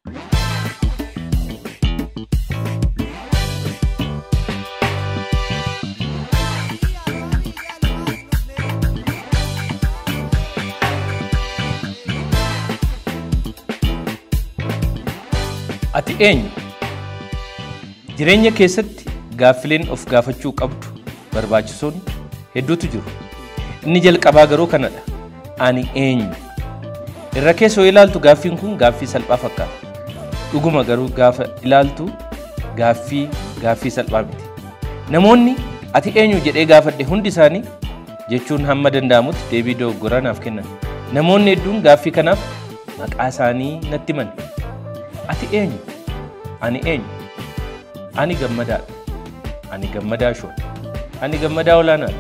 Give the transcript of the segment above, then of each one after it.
Ati eenyu? Jireenya keessatti gaaffileen of gaafachuu qabdu barbaachisoon hedduutu jiru. Inni jalqabaa garuu kanadha. Ani eenyu? Irra keessa yoo ilaaltu gaaffiin kun gaaffii salphaa fakkaata. Dhuguma garuu gaafa ilaaltu gaaffii gaaffii salphaa miti. Namoonni ati eenyu jedhee gaafadhe hundi isaanii jechuun hamma danda'amutti deebii dogoggoraa naaf kennan. Namoonni hedduun gaaffii kanaaf maqaa isaanii natti himan. Ati eenyu? Ani eenyu? Ani gammadaadha. Ani gammadaa shoon. Ani gammadaa olaanaati.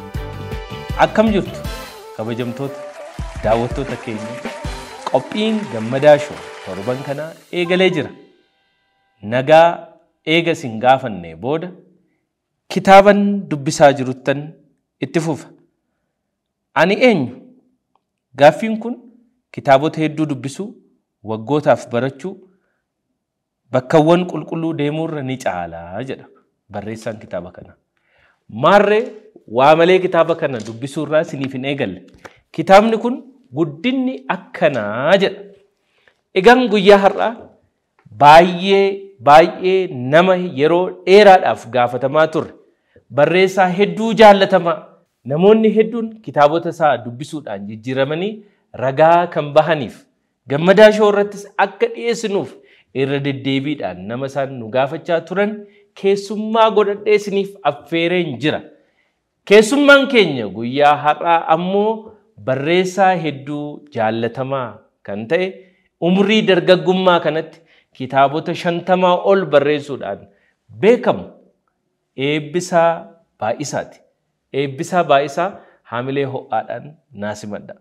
Akkam jirtu kabajamtoota daawwattoota keenya qophiin gammadaa shoon torban kanaa eegalee jira. Nagaa eega isin gaafanne booda kitaaban dubbisaa jiruttan itti fufa. Ani eenyu? Gaaffiin kun kitaabota hedduu dubbisuu, waggootaaf barachuu, bakkawwan qulqulluu deemuurra ni caalaa jedha barreessaan kitaaba kanaa. Maarree waa malee kitaaba kana dubbisuurraa isiniif hin eegalle. Kitaabni kun guddinni akkanaa jedha. Egaan guyyaa har'aa baay'ee baay'ee nama yeroo dheeraadhaaf gaafatamaa turre barreessaa hedduu jaallatamaa namoonni hedduun kitaabota isaa dubbisuudhaan jijjiiramanii ragaa kan bahaniif gammadaa shoo irrattis akka dhiyeessinuuf irra deddeebiidhaan nama isaan nu gaafachaa turan keessummaa godhadhee isiniif affeereen jira. Keessummaan keenya guyyaa har'aa ammoo barreessaa hedduu jaallatamaa kan ta'e umrii dargaggummaa kanatti kitaabota shantamaa ol barreessuudhaan beekamu eebbisaa baay'isaati. Eebbisaa baay'isaa haamilee ho'aadhaan naasimadha.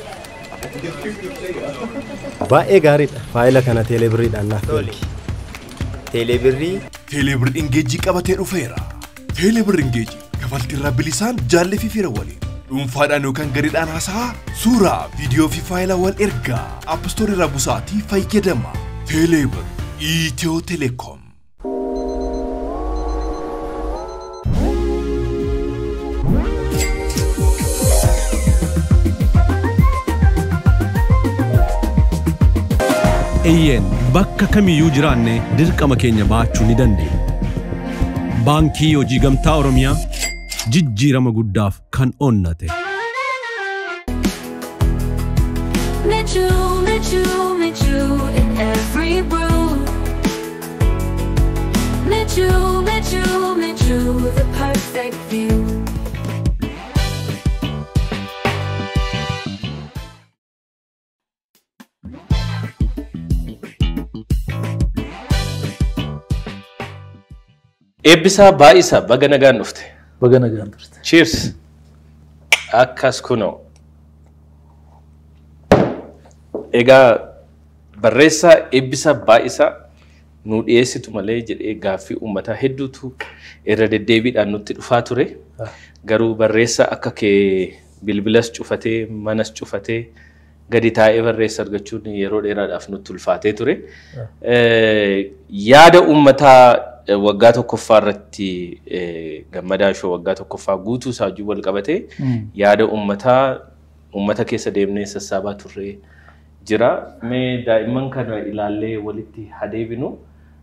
Baay'ee gaariidha. Faayila kana teelebirriidhaan naaf Toli. Teelebirrii Teelebir Ingeejii qabatee dhufeera. Teelebir Ingeejii kafaltii irraa bilisaan jaallee fi fira waliin. Dhuunfaadhaan yookaan gareedhaan haasa'aa suuraa, viidiyoo fi faayila wal ergaa appistoorii irraa busaatii fayyadama. Teelebir Itiyoo Telekoom. Eeyyeen bakka kamiyyuu jiraanne dirqama keenya baachuu ni dandeenya. Baankii Hojii Gamtaa Oromiyaa jijjiirama guddaaf kan onnate. Michu, Michu, Michu in every brew. Michu, Michu, Michu, the perfect view. Eebbisaa baay'isaa baga nagaan dhufte. Baga nagaan turte. Cheers! Akkas kunoo. Egaa barreessaa eebbisaa baay'isaa nu dhiyeessitu malee jedhee gaaffii uummataa hedduutu irra deddeebiidhaan nutti dhufaa ture. Garuu barreessaa akka kee bilbilas cufatee manas cufatee gadi taa'ee barreessa argachuun yeroo dheeraadhaaf nutti ulfaatee ture. Yaada uummataa waggaa tokkoffaa irratti gammadaa shoo waggaa tokkoffaa guutuu isaa wajjin wal qabatee yaada uummataa uummata keessa deemnee sassaabaa turre jira. Mee daa'imman kana ilaallee walitti hadeebinu.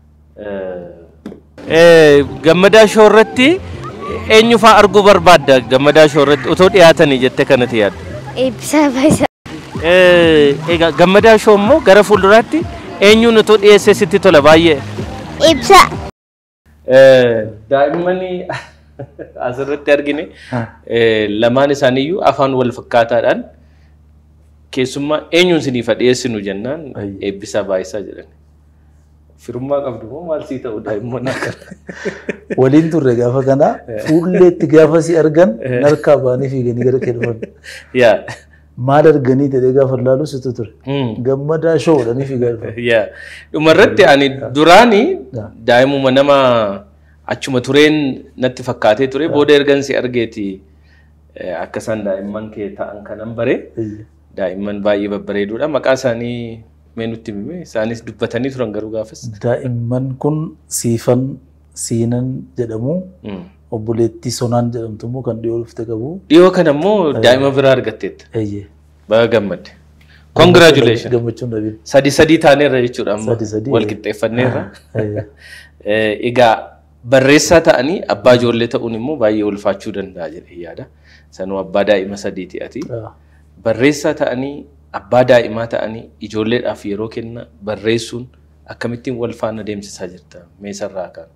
Gammadaa shoo irratti eenyu fa'aa arguu barbaadda gammadaa shoo irratti otoo dhiyaatanii jettee kanatti yaadda. Eebbisaa baay'isaa. Egaa gammadaa shoo immoo gara fuulduraatti eenyuun otoo dhiyeessee sitti tola baay'ee. Ibsa. Daa'imman asirratti argine lamaan isaaniiyyuu afaan wal fakkaataadhaan keessummaa eenyuun isiniif dhiyeessinu jennaan eebbisaa baay'isaa jedhan. Firummaa qabdu moo maal sii ta'u daa'imman akkana? Waliin turre gaafa kana fuulleetti gaafa si argan narkaa ba'anii fiiganii gara kee dhufan. Yaa. Maal arganii jedhee gaafa laalu situ ture. Gammadaa shoo jedhanii fiigaa dhufan. Yaa. Dhumarratti ani duraanii Yaa. daa'imuma nama achuma tureen natti fakkaatee ture booda ergan si argeeti eh, akka isaan daa'imman kee ta'an kanan bare daa'imman baay'ee babbareeduudha maqaa isaanii Mee nutti himime isaanis dubbatanii turan garuu gaafas. Daa'imman kun siifan siinan jedhamu Mm. obboleettii sonaan jedhamtu immoo kan dhiyoo dhufte qabu. Dhiyoo kana immoo daa'ima biraa argatteetta. Eeyyee. Baga gammadde. Congratulations. Gammachuun dhabiin. Sadi sadii taaneerra jechuudha amma Sadi sadii, wal eh. qixxeeffanneerra. Eeyyee. Eh, Egaa barreessaa ta'anii abbaa ijoollee ta'uun immoo baay'ee ulfaachuu danda'a jedhee yaada. Sanuu abbaa daa'ima sadiiti ati. Ah. Barreessaa ta'anii abbaa daa'imaa ta'anii ijoolleedhaaf yeroo kenna barreessuun akkamittiin wal faana deemsisaa jirta meesarraa kan.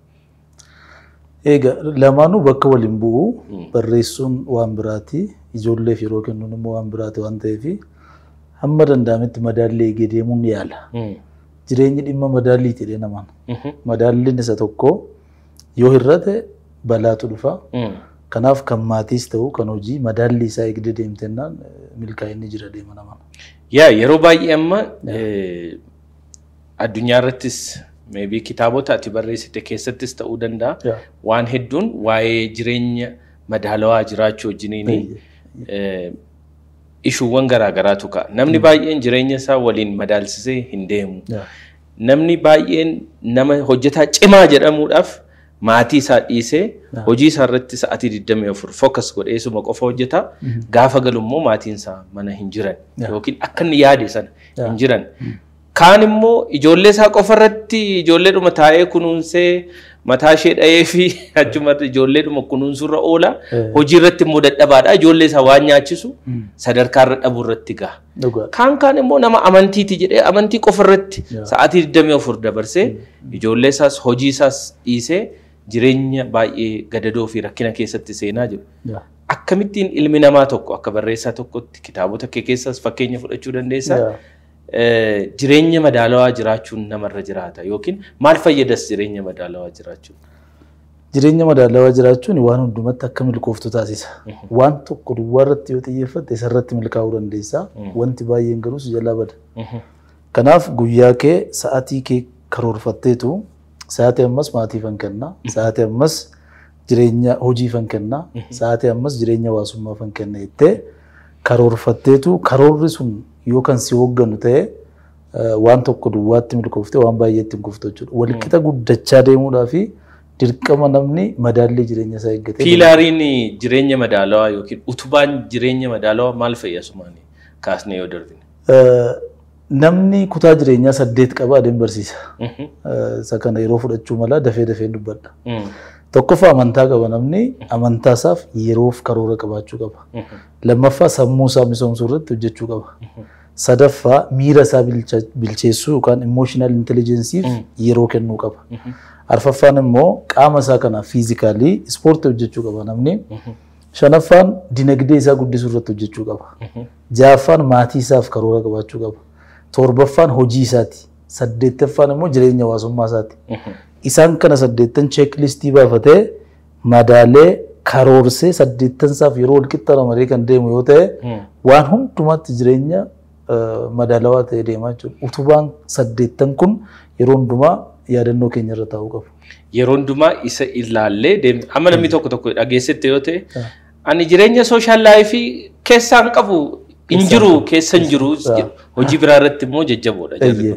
Egaa lamaanuu bakka waliin bu'u barreessuun waan biraati ijoolleef yeroo kennuun immoo waan biraati waan ta'eef hamma danda'ametti madaallee eegee deemuun ni yaala. Jireenyi dhimma madaallii jedhee namaan. Madaalliin isa tokko yoo hir'ate balaatu dhufa. Kanaaf kan maatiis ta'u kan hojii madaallii isaa eegdee deemtennaan eh, milkaa'inni jira deema namaan. Yaa yeroo baay'ee amma eh, addunyaa irrattis maybe kitaabota ati barreessite keessattis ta'uu danda'a. Yaa. Waan hedduun waa'ee jireenya madaalawaa jiraachuu wajjiniini ishuuwwan garaagaraatu ka'a. Namni baay'een jireenya isaa waliin madaalsisee hin deemu. Yaa. Namni baay'een nama hojjetaa cimaa jedhamuudhaaf maatii isaa dhiisee hojii isaa irratti sa'atii 24 focus godhee suma qofa hojjeta. Gaafa galu immoo maatiin isaa mana hin jiran yookiin akka inni yaade sana hin jiran. Kaan immoo ijoollee isaa qofa irratti ijoolleedhuma taa'ee kunuunsee mataa ishee dha'ee fi achumarra ijoolleedhuma kunuunsurra oola. Hojii irratti immoo dadhabaadha. Ijoollee isaa waan nyaachisu sadarkaa irra dhabuu irratti gaha. Dhugaa. Kaan kaan immoo nama amantiiti jedhee amantii qofa irratti sa'aatii 24 dabarsee ijoollee isaas hojii isaas dhiisee jireenya baay'ee gadadoo fi rakkina keessatti seenaa jiru. Yaa. Akkamittiin ilmi namaa tokko akka barreessaa tokkotti kitaabota kee keessaas fakkeenya fudhachuu dandeessaa? Yaa. Eh, Jireenya madaalawaa jiraachuun namarra jiraata yookiin maal fayyadas jireenya madaalawaa jiraachuun? Jireenya madaalawaa jiraachuun waan hundumatti akka milkooftu taasisa. Waan tokko duwwaa irratti yoo xiyyeeffatte isarratti milkaa'uu dandeessa. Wanti baay'een garuu si jalaa bada. Kanaaf guyyaa kee sa'atii kee karoorfatteetu sa'atii ammas maatiifan kenna. Sa'atii ammas jireenya hojiifan kenna. Sa'atii ammas jireenya hawaasummaafan kenna jettee karoorfatteetu karoorri sun yoo kan si hoogganu ta'e eh, waan tokko duwwaatti milkooftee waan baay'eetti hin kuftu jechuudha. Walqixa guddachaa deemuudhaa fi dirqama namni madaallii jireenya isaa eeggatee Piilaariin jireenya madaalawaa yookiin utubaan jireenya madaalawaa maal fayyasumaani kaasnee yoo darbine? Eh, namni kutaa jireenyaa saddeet qaba adeem barsiisa. Eh, Isa kana yeroo fudhachuu mala dafee dafee dubbadha. Tokkoffaa amantaa qaba namni amantaa isaaf yeroof karoora qabaachuu qaba. Lammaffaa sammuu isaa misoomsuu irratti hojjechuu qaba. Sadaffaa miira isaa bilcha- bilcheessuu yookaan emotional intelligensiif yeroo kennuu qaba. Arfaffaan immoo qaama isaa kana fiizikaalii ispoortii hojjechuu qaba namni. Shanaffaan dinagdee isaa guddisuu irratti hojjechuu qaba. Ja'affaan maatii isaaf karoora qabaachuu qaba. Torbaffaan hojii isaati. Saddeettaffaan immoo jireenya hawaasummaa isaati. Isaan kana saddeettan cheeklistii baafatee madaalee karoorsee saddeettan isaaf yeroo walqixa ramadee kan deemu yoo ta'e waan hundumaatti jireenya eh, madaalawaa ta'ee deemaa jechuudha. Utubaan saddeettan kun yeroo hundumaa yaadannoo keenya irra taa'uu qabu. Yeroo hundumaa isa ilaallee deemne amma namni tokko tokko dhageessette yoo ta'e ani jireenya sooshaal laayifii keessaan qabu hin jiru keessa hin jiru jedhu. hojii biraa irratti immoo jajjaboodha jarri Eeyyee. kun.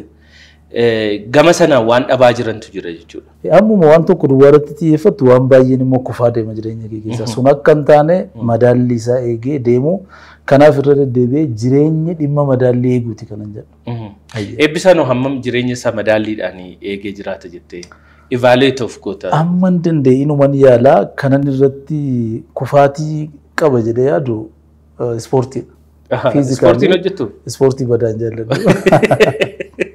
Eh, Gama sanaan waan dhabaa jirantu jira jechuudha. Ammuma waan tokko duwwaa irratti xiyyeeffattu waan baay'een immoo kufaa deema jireenya kee keessa. Sun akka hin taane madaalli isaa eegee deemu kanaaf irra deddeebi'ee jireenyi dhimma madaallii eeguuti kanan jedhu. Eebbisaan hammam jireenya isaa madaalliidhaan eegee jiraata jettee evaluate of goota. Amma hin danda'e inuman yaalaa kanan irratti kufaatii qaba jedhee yaadu eh, ispoortiidha. Physically- Ispoortiin hojjettu? Ispoortii badaan jaalladhu.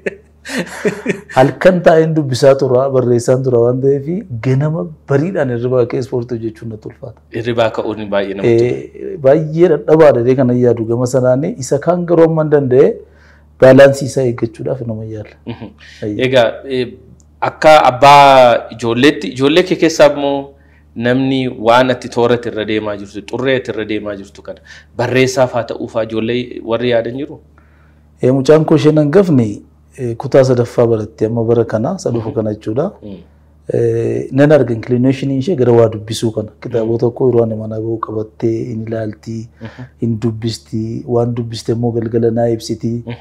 Halkan taa'een dubbisaa tura, barreessaan tura waan ta'eef ganama bariidhaan hirribaa ka'ee ispoortii hojjechuun natti ulfaata. Hirribaa ka'uun baay'ee namatti tola. Eh, Baay'ee dadhabaadha dee kanan yaadu gama sanaan isa kaan garuu amma hin danda'e baalaansii isaa eeggachuudhaaf nama yaala. Egaa eh, akka abbaa ijoolleetti ijoollee kee keessaa immoo namni waan ati toora irra deemaa jirtu xurree ati irra deemaa jirtu kana barreessaaf haa ta'uufaa ijoollee warri yaadan jiru. Eh, Mucaan koo isheen hangafni eh, kutaa sadaffaa baratte amma bara kana sadufu kana jechuudha. Eh, Nan arga inclination ishee gara waa dubbisuu kana kitaabota koo yeroo ani mana bahu qabattee hin ilaalti hin dubbisti waan dubbiste immoo galgala naa ibsiti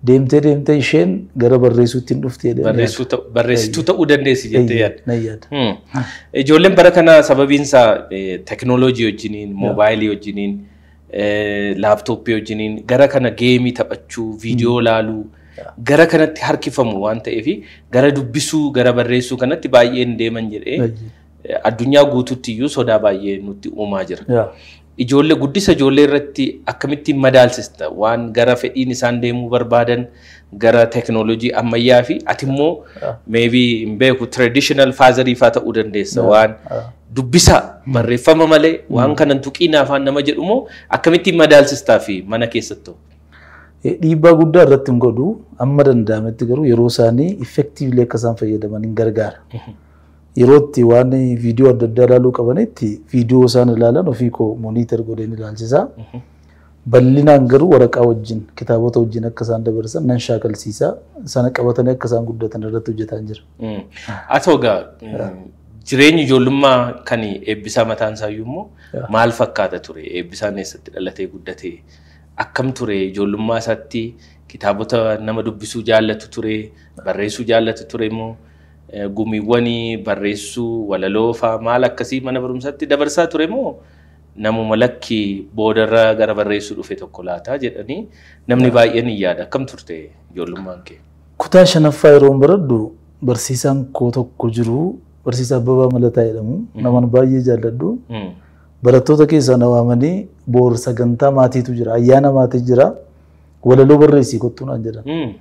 Deemtee deemtee isheen gara barreessuutti hin dhufte jedhee Barreessuu ta'u- barreessituu ta'uu dandeessi jettee yaadda. na yaada. Hmm. Ijoolleen bara kana sababiin isaa eh, teknooloojii wajjiniin, moobaayilii wajjiniin, eh, laaptooppii wajjiniin gara kana geemii taphachuu, viidiyoo laaluu gara kanatti harkifamu waan ta'eef gara dubbisuu, gara barreessuu kanatti baay'een deeman jedhee eh, addunyaa guutuutti iyyuu sodaa baay'ee nutti uumaa jira. Yaa. Ijoollee guddisa ijoollee irratti akkamittiin madaalsista waan gara fedhiin isaan deemuu barbaadan gara teknooloojii ammayyaa fi ati immoo maybe hin beeku traditional faazarii faa ta'uu dandeessa waan dubbisa barreeffama malee waan kanan tuqiin afaan nama jedhu moo akkamittiin madaalsistaa fi mana keessattuu. Eh, Dhiibbaa guddaa irratti hin godhu amma danda'ametti garuu yeroo isaanii effektiivli akka isaan fayyadaman hin gargaara. Yeroo itti waan viidiyoo adda addaa ilaaluu qabanitti viidiyoo isaan ilaalan ofii koo mooniitar godheen ilaalchisaa. Bal'inaan garuu waraqaa wajjin kitaabota wajjin akka isaan dabarsan nan shaakalsiisaa sana qabatanii akka isaan guddatan irratti hojjetaa jira. Haa ta'u egaa jireenyi ijoollummaa kan eebbisaa mataan isaayyuu immoo maal fakkaata ture eebbisaan eessatti dhalatee guddate akkam ture ijoollummaa isaatti kitaabota nama dubbisuu jaallatu ture barreessuu jaallatu ture immoo eh, gumiiwwanii barreessuu walaloo faa maal akkasii mana barumsaatti dabarsaa ture moo namuma lakki boodarra gara barreessuu dhufe tokko laataa jedhanii namni baay'een hin yaada akkam turte ijoollummaan kee. Kutaa shanaffaa yeroo baradhu barsiisaan koo tokko jiru barsiisaa Abbabaa Malataa jedhamu naman baay'ee jaalladhu. Mm. Barattoota keessaa na waamanii boor sagantaa maatiitu jira ayyaana maatii jira walaloo barreessii kottuu naan jedhan. Mm.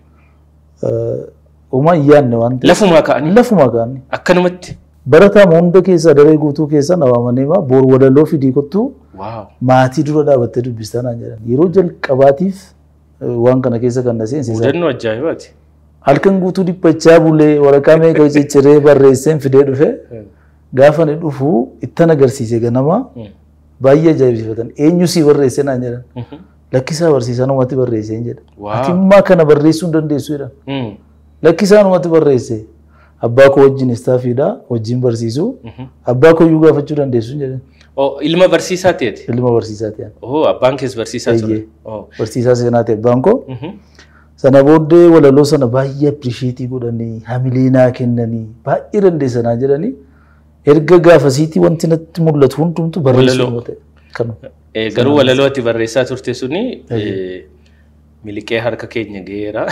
Uumaa hin yaadne waan ta'eef. Lafumaa ka'anii Lafumaa ka'anii. akkanumatti. Barataa hunda keessaa daree guutuu keessaa na waamanii maa boor walaloo fidii kottuu Waaw. maatii dura dhaabattee dubbistaa naan jedhan. Yeroo jalqabaatiif eh, waan kana keessa kan na seensisan. Mudannoo ajaa'ibaati. Halkan guutuu dhiphachaa bulee waraqaa meeqa cicciree barreesseen fidee dhufe gaafa ni dhufu ittan agarsiise ganama baay'ee ajaa'ibsiifatan. Eenyu sii barreesse naan jedhan. Lakkisaa barsiisaa namatti barreesseen jedha. Waaw. Ati immaa kana barreessuu hin dandeessu jedhan. Mm. Lakkisaa namatti barreesse. Abbaa koo wajjin istaafiidha wajjin barsiisu. Abbaa koo iyyuu gaafachuu dandeessu jedhan. Oh, ilma barsiisaa ta'eeti. Ilma barsiisaa ta'an. Oh, abbaan kees barsiisaa ture. Eeyyee. Oh. Barsiisaa seenaa ta'e abbaan koo. Mhm. Sana booddee walaloo sana baay'ee appiriisheetii godhanii hamilee naa kennanii baay'ee dandeessanaa jedhanii erga gaafasiitii wanti natti mul'atu hundumtu barreessuu Walaloo. ta'e. Kanuma. Eh, garuu walaloo ati barreessaa turte suni eh, miliqee harka keenya ga'eera.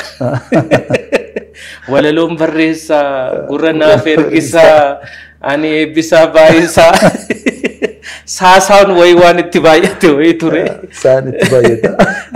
Walaloon barreessaa gurra naaf ergisaa ani eebbisaa baay'isaa saasaan wayii waan itti baay'ate wayii ture. Isaan itti baay'ata.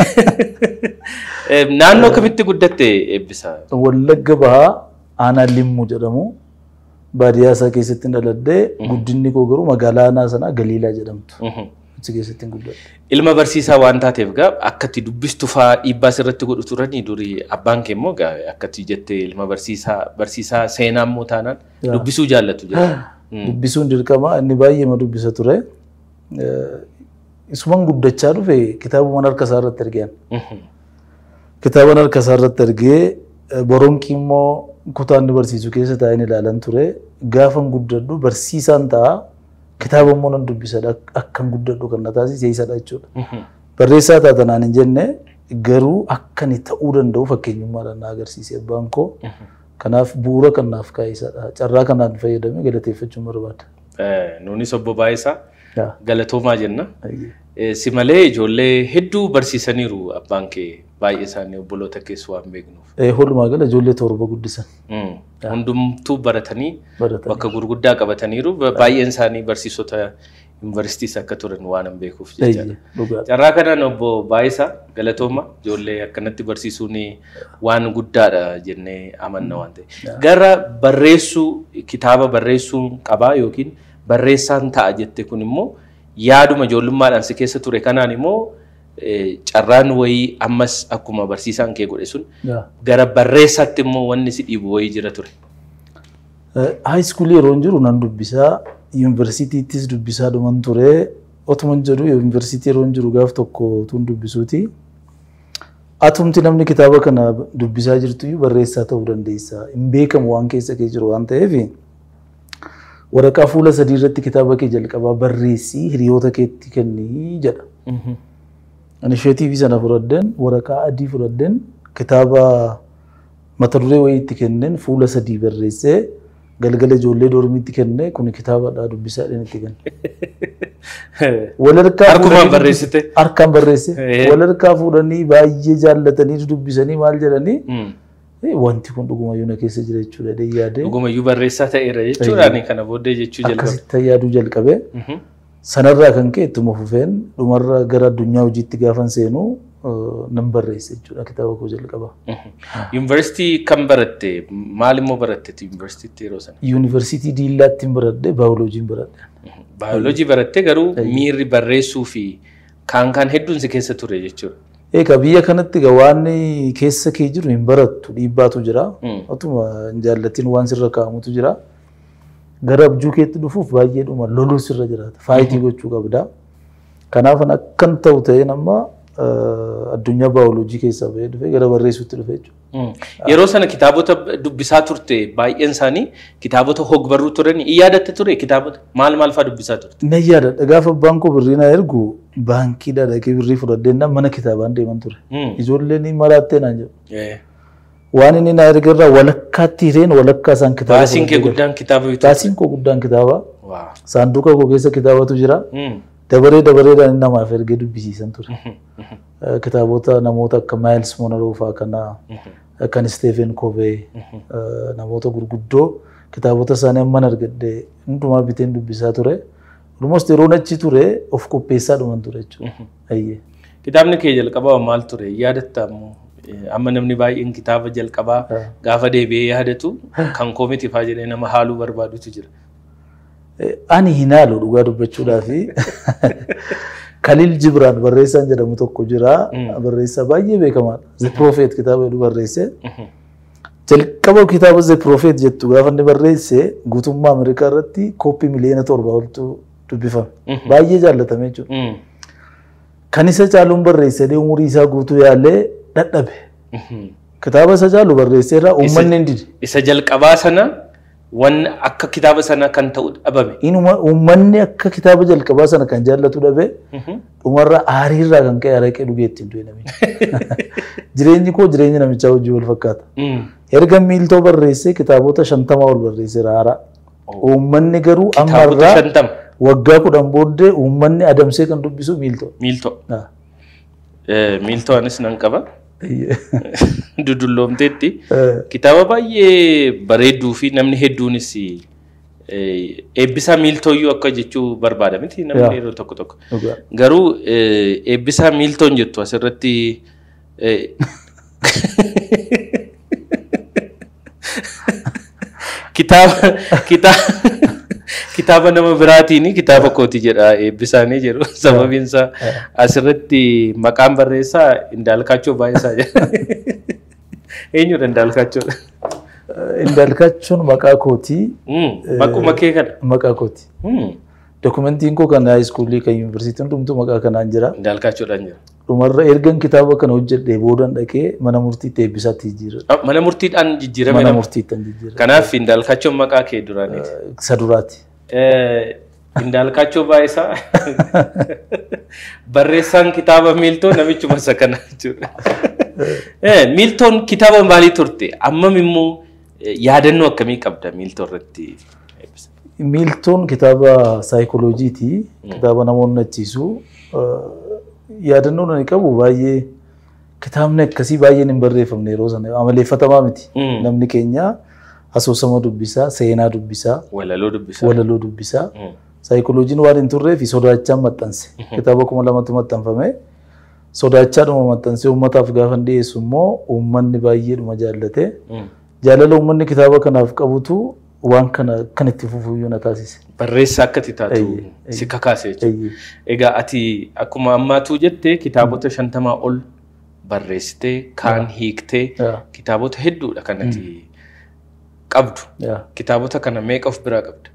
Eh, Naannoo kamitti guddatte eebbisaa? Wallagga bahaa aanaa limmuu jedhamu baadiyyaa isaa keessatti dhaladhee guddinni koo garuu magaalaa aanaa sanaa Galiilaa jedhamtu. Mhm. Achi keessatti guddadhe. Ilma barsiisaa waan taateef gaa akkatti dubbistu faa dhiibbaa sirratti godhu turanii durii abbaan kee immoo gaa akkatti jettee ilma barsiisaa barsiisaa seenaa immoo taanaan Yaa. dubbisuu jaallatu jedha. Dubbisuun dirqama inni baay'ee ma dubbisa ture. Eh, Isuman guddachaa dhufe kitaabuma harka isaa irratti argeen. Mhm. Kitaaba harka isaa irratti argee eh, boronqii immoo kutaa inni barsiisu keessa taa'een ilaalan ture. Gaafan guddadhu barsiisaan ta'a. Kitaaba immoo nan dubbisadha. Akkan guddadhu kan na taasise isadha jechuudha. Mhm. Barreessaa taatanaan hin jenne garuu akka inni ta'uu danda'u fakkeenyummaadhaan na agarsiise abbaan koo. Kanaaf bu'uura kan naaf kaa'e isadha. Carraa kanaan fayyadamee galateeffachuun barbaada. Eh, Nuunis obbo Baayisaa Yaa. galatoomaa jenna. Ayyee. Eh, Si malee ijoollee hedduu barsiisaniiru abbaan kee baay'ee isaanii obboloota keessa waan beeknuuf. Eh, Walumaa gala ijoollee torba guddisan Mm. Hundumtuu baratanii baratan. bakka gurguddaa qabataniiru Ba- baay'een isaanii barsiisota yuunivarsiitiis akka turan waan hin beekuuf jechaadha. Ayyee, dhugaadha. Carraa kanaan obbo Baayisaa galatooma ijoollee akkanatti barsiisuun waan guddaadha jennee amanna waan ta'e. Gara barreessuu kitaaba barreessuun qabaa yookiin barreessaan ta'a jette kun immoo yaaduma ijoollummaadhaan si keessa ture kanaan immoo eh, carraan wayii ammas akkuma barsiisaan kee godhe sun Yaa. gara barreessaatti immoo wanni si dhiibu wayii jira ture. High school yeroo jiru nan dubbisaa, yuunivarsiitiittis dubbisaa dhuman ture. Otuman jedhu yuunivarsiitii yeroo jiru gaaf tokko tun dubbisuuti. Atumti namni kitaaba kana dubbisaa jirtu iyyuu barreessaa ta'uu dandeessa. Hin beekamu waan keessa kee jiru waan ta'eef waraqaa fuula sadii irratti kitaaba kee jalqabaa barreessii hiriyoota keetti kennii jedha. Inishiyatiivii sana fudhadden waraqaa adii fudhadden kitaaba mata duree wayii itti kenneen fuula sadii barreessee galgala ijoollee dormiitti kennee kun kitaabadha dubbisaa jedheen itti kenne. Walharkaa Harkumaan fuudhanii- barreessite? Harkaan barreesse. Eh. Walharkaa fuudhanii baay'ee jaallatanii dubbisanii maal jedhanii Mm. "Eh, wanti kun dhugumayyuu na keessa jira jechuudha jedhee yaadee Dhugumayyuu barreessaa ta'eera jechuudhaan kana booddee jechuu jalqabe. akkasitti yaaduu jalqabee Mhm. sanarraa kan ka'e ittuma fufeen dhumarra gara addunyaa hojiitti gaafan seenu eh, nan barreesse jechuudha kitaaba koo jalqaba. Yuunivarsiitii kan baratte maal immoo baratte yuunivarsiitiitti yeroo sana? Yuunivarsiitii Diillaatti hin baradhe baayoloojiin baradhe. Baayoloojii baratte garuu miirri barreessuu fi kaan kaan hedduun si keessa ture jechuudha. Egaa biyya kanatti egaa waan keessa kee jiru hin barattu dhiibbaatu jira. Mm. Otuma hin jaallatiin waan sirra kaa'amutu jira. Gara abjuu keetti dhufuuf baay'eedhuma loluu sirra jiraata. Faayitii gochuu qabda. Kanaaf akkan ta'u ta'een amma eh, addunyaa baayoloojii keessaa bahee dhufe gara barreessuutti dhufe jechuudha. Mm. Yeroo sana kitaabota dubbisaa turte baay'een isaanii kitaabota hogbarruu turan in yaadatte ture kitaabota maal maal fa'aa dubbisaa turte? Na yaadadha gaafa abbaan koo birrii na ergu baankiidha dhaqee birrii fudhadhee nama mana kitaabaan deeman ture. Mm. Ijoolleen maraattee naan jedhu. Eh. Waan inni na erga irraa walakkaatti hireen walakkaa isaan kitaaba. Baasiin kee fudhadhee guddaan kitaaba bituu Baasiin koo guddaan kitaaba. Waa. Saanduqa koo keessa kitaabatu jira. Mm. Dabaree dabareedhaan inni namaaf ergee dubbisiisan ture. Eh, Kitaabota namoota akka Maayils Monaroo fa'aa kanaa kan Steven Covey eh, namoota gurguddoo kitaabota isaanii amman argadhe hundumaa biteen dubbisaa ture. Almost yeroo achi ture of qopheessaa dhuman ture jechuudha. Ayyee. Kitaabni kee jalqabaa maal ture yaadatta ammoo Eh, amma namni baay'een kitaaba jalqabaa gaafa deebi'ee yaadatu kan koomiti faa jedhee nama haaluu barbaadutu jira. Eh, Ani hin haalu dhugaa dubbachuudhaaf Khalil Jibraan barreessaan jedhamu tokko jira. Barreessaa baay'ee beekamaadha. The Prophet kitaaba jedhu barreesse. Jalqaba kitaaba The Prophet jettu gaafa inni barreesse guutummaa Ameerikaa irratti kooppii miliyoona torba oltu dubbifame. Baay'ee jaallatame jechuudha. Mm. Kan isa caaluun barreesse umurii isaa guutuu yaalee dadhabe. Kitaaba isa caalu barreesseerraa uummanni hin dide. Isa jalqabaa sana waan akka kitaaba sana kan ta'u dhabame. Inuma uummanni akka kitaaba jalqabaa sana kan jaallatu dhabe dhumarra aariirraa kan ka'e araqee dhugee ittiin du'e namichi. Jireenyi koo jireenya namichaa wajjin wal fakkaata. Mm. Erga miiltoo barreessee kitaabota shantamaa ol barreesseera haaraa. Uummanni garuu Kitaabota ammarraa shantama. waggaa kudhan booddee uummanni adamsee kan dubbisu miiltoo. Miiltoo. Ah. Eh, Miiltoo anis nan qaba. Eeyyee. Dudulloomteetti. Eh, Kitaaba baay'ee bareedduu fi namni hedduunis eh, eebbisaa miiltooyyuu akka jechuu barbaada miti Yaa. namni yeroo tokko tokko. dhugaa. Garuu eh, eebbisaa miiltoon jettu asirratti eh, kitaaba kitaaba kitaaba nama biraatiin kitaaba kooti jedha eebbisaanii jedhu sababiin isaa asirratti maqaan barreessaa Indaalkaachoo Baay'isaa jedha. Eenyudha Indaalkaachoo? Indaalkaachoon maqaa kootii Maquma kee kana. maqaa kooti. Hmm. Dokumentiin koo kan haayiskuulii kan yuunivarsiitiin hundumtuu maqaa kanaan jira. Indaalkaachoodhaan jira. Dhumarra ergan kitaaba kana hojjedhee boodan dhaqee mana murtiitti eebbisaatti jijjiirra. Ah, Mana murtiidhaan jijjiirame Mana nama. murtiitti jijjiirra. Kanaaf Indaalkaachoon maqaa kee duraaniiti. Isa duraati. Eh, Indaalkaachoo Baay'isaa barreessaan kitaaba miiltoo namichuma isa kana jechuudha. Eh, Miiltoon kitaaba maalii turte? Ammam immoo eh, yaadannoo akkamii qabda miiltoo irratti? Miiltoon kitaaba saayikolojiiti. Kitaaba namoonni achiisu. Yaadannoon ani qabu baay'ee kitaabni akkasii baay'een hin barreeffamne yeroo sana amaleeffatamaa miti. Mm. Namni keenya asoosama dubbisaa, seenaa dubbisaa, Walaloo dubbisaa. walaloo dubbisaa. Mm. Saayikolojiin waan hin turreef sodaachaan maxxanse. Kitaaba kuma lamatti maxxanfame. Sodaachaadhuma maxxansee uummataaf gaafa hin dhiyeessu immoo uummanni baay'eedhuma jaallate. Mm. Jaalala uummanni kitaaba kanaaf qabutu waan kana kan itti fufuyyuu na taasise. Barreessaa akka ati taatu Eeyyee, eeyyee. si kakaase jechuudha. Eeyyee. Egaa ati akkuma ammaatuu jette kitaabota shantamaa ol barreessitee kaan hiiktee Yaa. kitaabota hedduudha kan ati qabdu. Yaa. Kitaabota kana meeqa of biraa qabda?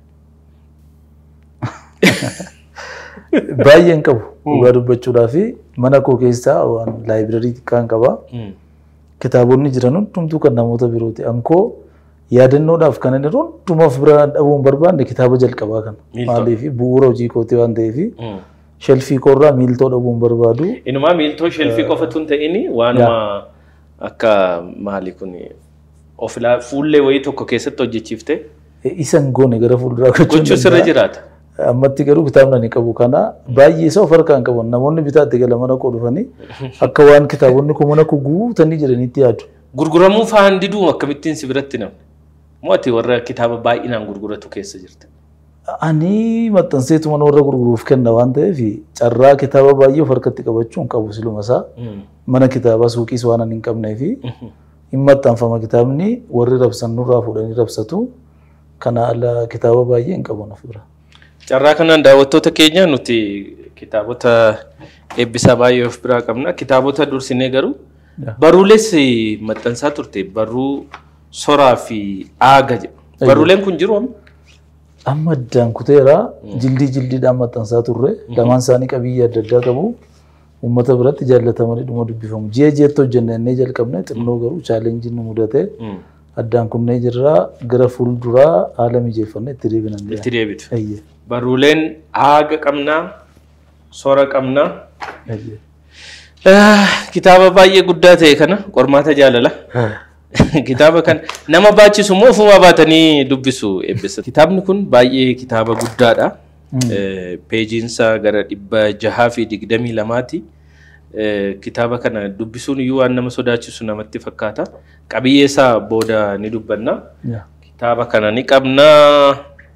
Baay'een qabu dhugaa dubbachuudhaa fi mana koo keessaa waan laayibirarii xiqqaan qaba. Kitaabonni jiran hundumtuu kan namoota birooti. Ankoo yaadannoodhaaf kan inni hundumaaf bira dhabuun barbaanne kitaaba jalqabaa kana. Miiltoo. Maaliif bu'uura hojii kootii waan ta'eef shelfii koorraa miiltoo dhabuun barbaadu. Inumaa miiltoo shelfii qofatu hin ta'in waanuma akka maali kun of ilaa fuullee wayii tokko keessatti hojjechiifte Isan goone gara fuulduraa gochuun gochuu sirra jiraata. Ammatti garuu kitaabni ani qabu kana baay'ee isa of harkaan qaban namoonni bitaatti gala mana koo dhufanii akka waan kitaabonni kun mana koo guutanii jiranitti yaadu. Gurguramuu faan diduu akkamittiin si biratti namni? Moo ati warra kitaaba baay'inaan gurguratu keessa jirta? Ani maxxanseetu mana warra gurguruuf kenna waan ta'eef carraa kitaaba baay'ee of harkatti qabachuu hin qabu siluma isaa mana kitaabaa suuqiis waan ani hin qabnee fi hin maxxanfama kitaabni warri rabsan nurraa fuudhanii rabsatu kana ala kitaaba baay'ee hin qabu naf bira. Carraa kanaan daawwattoota keenya nuti kitaabota eebbisaa baay'ee of biraa qabna. Kitaabota dursinee garuu baruules maxxansaa turte barruu soraa fi aaga jedhu. Baruuleen kun jiru amma? Amma addaan kuteera jildii jildiidhaan maxxansaa turre lamaan isaanii qabiyyee adda addaa qabu uummata biratti jaallatamanii dhuma dubbifamu. Ji'a ji'atti hojjennee jalqabne xinnoo garuu chaalenjiin nu mudate addaan kunnee jirra gara fuulduraa haala mijeeffannee itti deebinan Itti deebitu. Eeyyee. Baruuleen aaga qabnaa, sora qabnaa. eeyyee. Ah, Kitaaba baay'ee guddaa ta'e kana qormaata jaalala. Kitaaba kana nama baachisu moo ofuma baatanii dubbisu eebbisa. Kitaabni kun baay'ee kitaaba guddaadha. Eh, Peejiinsa gara dhibba jahaa fi digdamii lamaati. Eh, Kitaaba kana dubbisuun iyyuu waan nama sodaachisu namatti fakkaata. Qabiyyee isaa booda ni dubbanna. Yaa. Kitaaba kana ni qabna.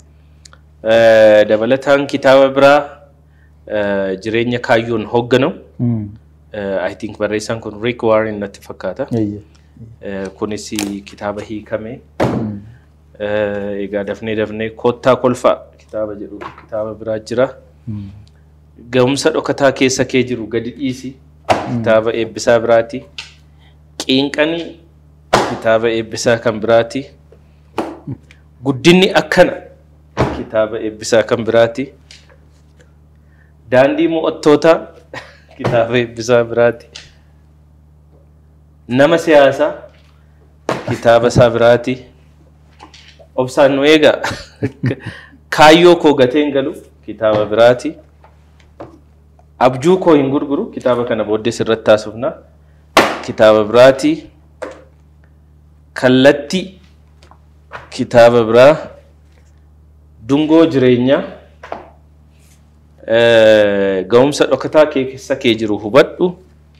Eh, Dabalataan kitaaba biraa eh, jireenya kaayyoon hoogganamu. Mm. Eh, I think barreessaan kun Rick Warren natti fakkaata. Eeyyee. Eh, Kunis kitaaba hiikame. Eh, Egaa dafnee dafnee kottaa kolfaa kitaaba jedhu kitaaba biraa jira. Ga'umsa dhokataa keessa kee jiru gadi dhiisi kitaaba eebbisaa biraati. Qiinqanii kitaaba eebbisaa kan biraati. Guddinni akkana kitaaba eebbisaa kan biraati. Daandii mo'attootaa kitaaba eebbisaa biraati. Nama siyaasaa kitaaba isaa biraati. Obsaan nu eegaa kaayyoo koo gateen galu kitaaba biraati. Abjuu koo hin gurguru kitaaba kana booddee sirratti taasifna. Kitaaba biraati. Kallattii kitaaba biraa. Dungoo jireenyaa. Eh, Ga'umsa dhokataa kee keessa kee jiru hubadhu.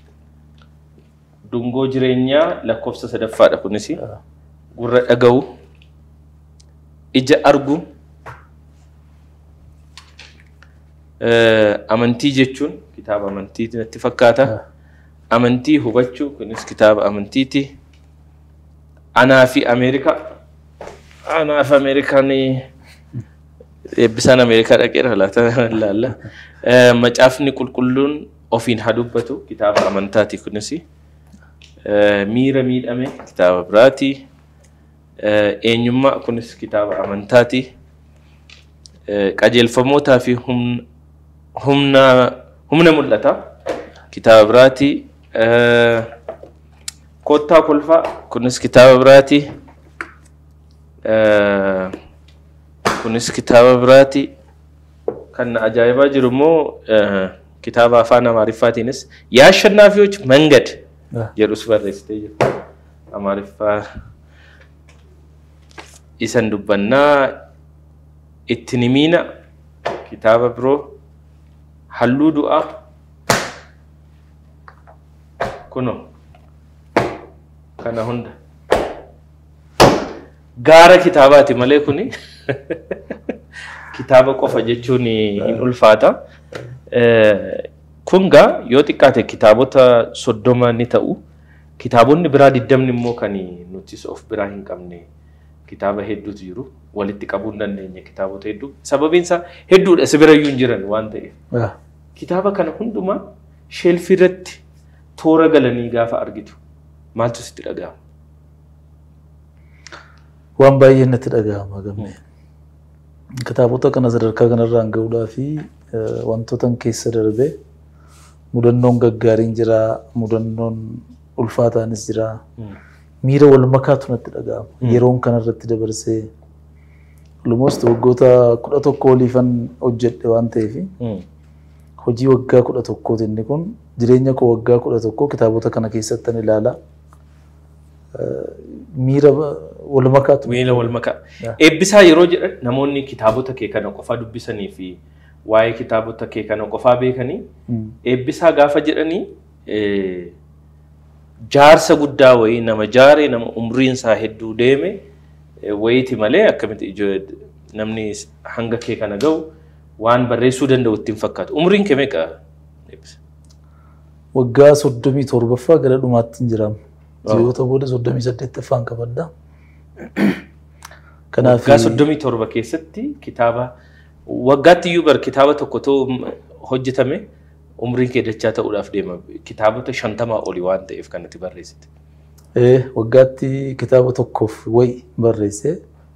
Dungoo jireenyaa lakkoofsa sadaffaadha kunis. Gurra dhaga'u. Ija argu. Eh, Amantii jechuun kitaaba amantii natti fakkaata. Amantii hubachuu kunis kitaaba amantiiti. Anaa fi Ameerikaa. Anaa fi Ameerikaan eebbisaan Ameerikaa dhaqeera laata laalla. Eh, Macaafni qulqulluun ofiin haa dubbatu kitaaba amantaati kunis. Eh, Miira miidhame kitaaba biraati. Eh, Eenyummaa kunis kitaaba amantaati. Eh, Qajeelfamootaa fi humna humna humna mul'ata kitaaba biraati. Eh, Kottaa kolfaa kunis kitaaba biraati. Eh, Kunis kitaaba biraati. Kan na ajaa'ibaa jiru immoo eh, kitaaba afaan Amaariffaatiinis yaa ashannaafiyoች መንገድ jedhus barreessitee jirti. Amaariffaa isan dubbannaa itti nimiina kitaaba biroo halluu du'aa kuno kana hunda gaara kitaabaati malee kuni kitaaba qofa jechuun hin ulfaata. Eh, Kun gaa yoo xiqqaate kitaabota soddoma ni ta'u. Kitaabonni biraa digdamni immoo kan nuti of biraa hin qabne kitaaba hedduutu jiru. Walitti qabuu hin dandeenye kitaabota hedduu. Sababiin isaa hedduudha si birayyuu hin jiran waan ta'eef. Yaa. Kitaaba kana hundumaa sheelfii irratti toora galanii gaafa argitu maaltu sitti dhaga'ama? Waan baay'ee natti dhaga'ama gammee. Kitaabota kana sadarkaa kanarraan gahuudhaa fi eh, wantootan keessa darbee mudannoon gaggaariin jira, mudannoon ulfaataanis jira. Miira wal makaatu natti dhaga'ama. Yeroon kanarratti dabarsee almost waggoota kudha tokko oliifan hojjedhe waan ta'eef hojii waggaa kudha tokkooti inni kun jireenya koo waggaa kudha tokkoo kitaabota kana keessattan ilaala. miira ba- wal makaatu. Miila wal makaa. Yeah. Eebbisaa yeroo jedhan namoonni kitaabota kee kana qofaa dubbisanii fi waa'ee kitaabota kee kana qofaa beekanii Mm. eebbisaa gaafa jedhanii eh, jaarsa guddaa wayii nama jaare nama umriin isaa hedduu deeme eh, wayiiti malee akkamitti ijoo namni hanga kee kana ga'u waan barreessuu danda'u ittiin fakkaatu. Umriin kee meeqa? Eebbisa? Waggaa soddomii torbaffaa gara dhumaatti hin jiramu. Ji'oota booda soddomii saddeettaffaan qabadda. Kanaaf Waggaa soddomii torba keessatti kitaaba waggaatti iyyuu bar kitaaba tokko ta'u hojjetame umriin kee dachaa ta'uudhaaf deema. Kitaabota shantamaa olii waan ta'eef kan itti barreessite. Eh, waggaatti kitaaba tokkoof wayi barreesse.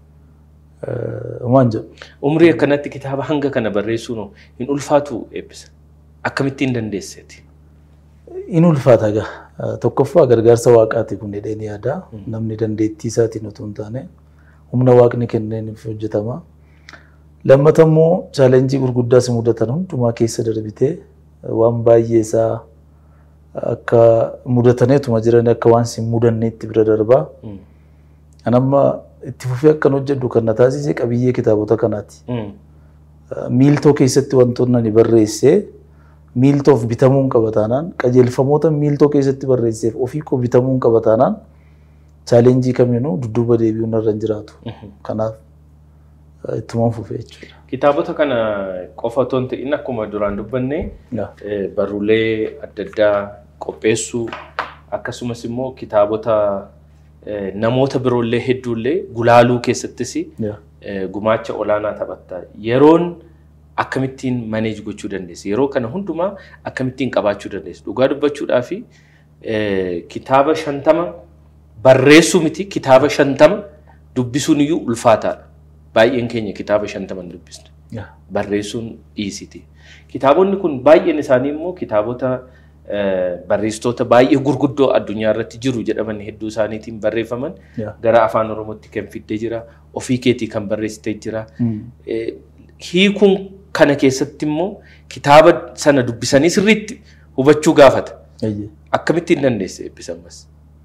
Waan jedhu. Umrii akkanatti kitaaba hanga kana barreessuun hin ulfaatu eebbisa. Akkamittiin dandeesseeti? In ulfaata gaa. Tokkoffaa gargaarsa waaqaati kun jedhee ni yaada. Namni dandeettii isaatiin utuu hin taane humna waaqni kenneeniif hojjetama. Lammata immoo chaalenjii gurguddaa si mudatan hundumaa keessa darbitee waan baay'ee isaa akka mudataneetuma jiran akka waan si hin mudanneetti bira darbaa. Kan amma itti fufee akkan hojjedhu kan na taasise qabiyyee kitaabota kanaati. Miiltoo keessatti wantoonni ani barreessee miiltoof bitamuun qaba taanaan qajeelfamoota miiltoo keessatti barreesseef ofii koo bitamuun qaba taanaan chaalenjii kamiinuu dudduuba deebi'uun irra hin jiraatu. Kanaaf eh, ittumaan fufee jechuudha. Kitaabota kana qofa otoo hin ta'in akkuma duraan dubbanne Yaa. eh, barruulee adda addaa qopheessuu akkasumas immoo kitaabota eh, namoota biroollee hedduullee gulaaluu keessattis Yaa. eh, gumaacha olaanaa taphatta. Yeroon akkamittiin maneej gochuu dandeessi? Yeroo kana hundumaa akkamittiin qabaachuu dandeessi? Dhugaa dubbachuudhaa fi eh, kitaaba shantama barreessuu miti kitaaba shantama dubbisuun iyyuu ulfaataadha. Baay'een keenya kitaaba shantama hin dubbisne. Yaa. barreessuun dhiisiti. Kitaabonni kun baay'een isaanii immoo kitaabota eh, barreessitoota baay'ee gurguddoo addunyaa irratti jiru jedhaman hedduu isaaniitiin barreeffaman Yaa. gara afaan oromootti kan fiddee jira ofii keetii kan barreessitee jira. Mm. Eh, Hiikuun kana keessatti immoo kitaaba sana dubbisanii sirriitti hubachuu gaafata. Eeyyee. Akkamittiin dandeesse eebbisamas?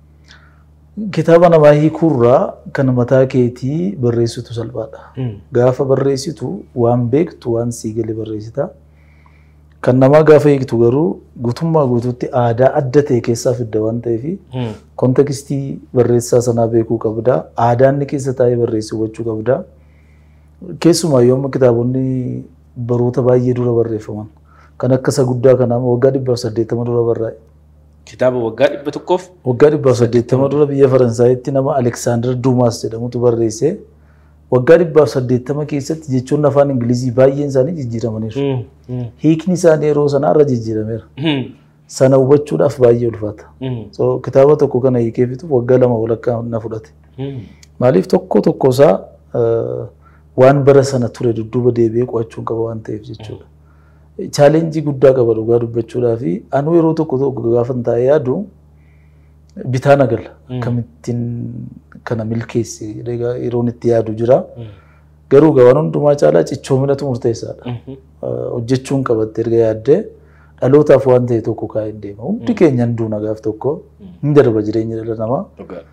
Kitaaba namaa hiikuurraa kan mataa keetii barreessitu salphaadha. Gaafa barreessitu waan beektu waan sii galee barreessita. Kan namaa gaafa hiiktu garuu guutummaa guutuutti aadaa adda ta'e keessaa fidda waan ta'eef kontekstii barreessaa sanaa beekuu qabda. Aadaa inni keessa taa'ee barreessu hubachuu qabda. Keessumaa yooma kitaabonni baroota baay'ee dura barreeffaman kan akka isa guddaa kanaa waggaa dhibbaaf saddeettama dura barraa'e. Kitaaba waggaa dhibba tokkoof Waggaa dhibbaaf saddeettama dura biyya Faransaayitti nama Aleksaandar Duumaas jedhamutu barreesse. Waggaa dhibbaaf saddeettama keessatti jechoonni afaan Ingilizii baay'een isaanii jijjiiramaniiru. Hiikni isaanii yeroo sanaa irra jijjiirameera. Sana hubachuudhaaf baay'ee ulfaata. So, kitaaba tokko kana hiikee fixuuf waggaa lama walakkaa na fudhate. Maaliif tokko tokko isaa eh, waan bara sana ture dudduuba deebi'ee qo'achuun qaba waan ta'eef jechuudha. Chaalenjii guddaa qaba dhugaa dubbachuudhaa fi anuu yeroo tokko tokko gaafa taa'ee yaadu bitaa nagala. Akkamittiin kana milkeessi jedhee yeroon itti yaadu jira. Garuu waan hundumaa caalaa cichoominatu murteessaadha. Eh, Hojjechuun qabatte erga yaaddee dhalootaaf waan ta'e tokko kaa'ee deema. Hundi keenya hin duuna gaaf tokko hin darba jireenya dhala namaa.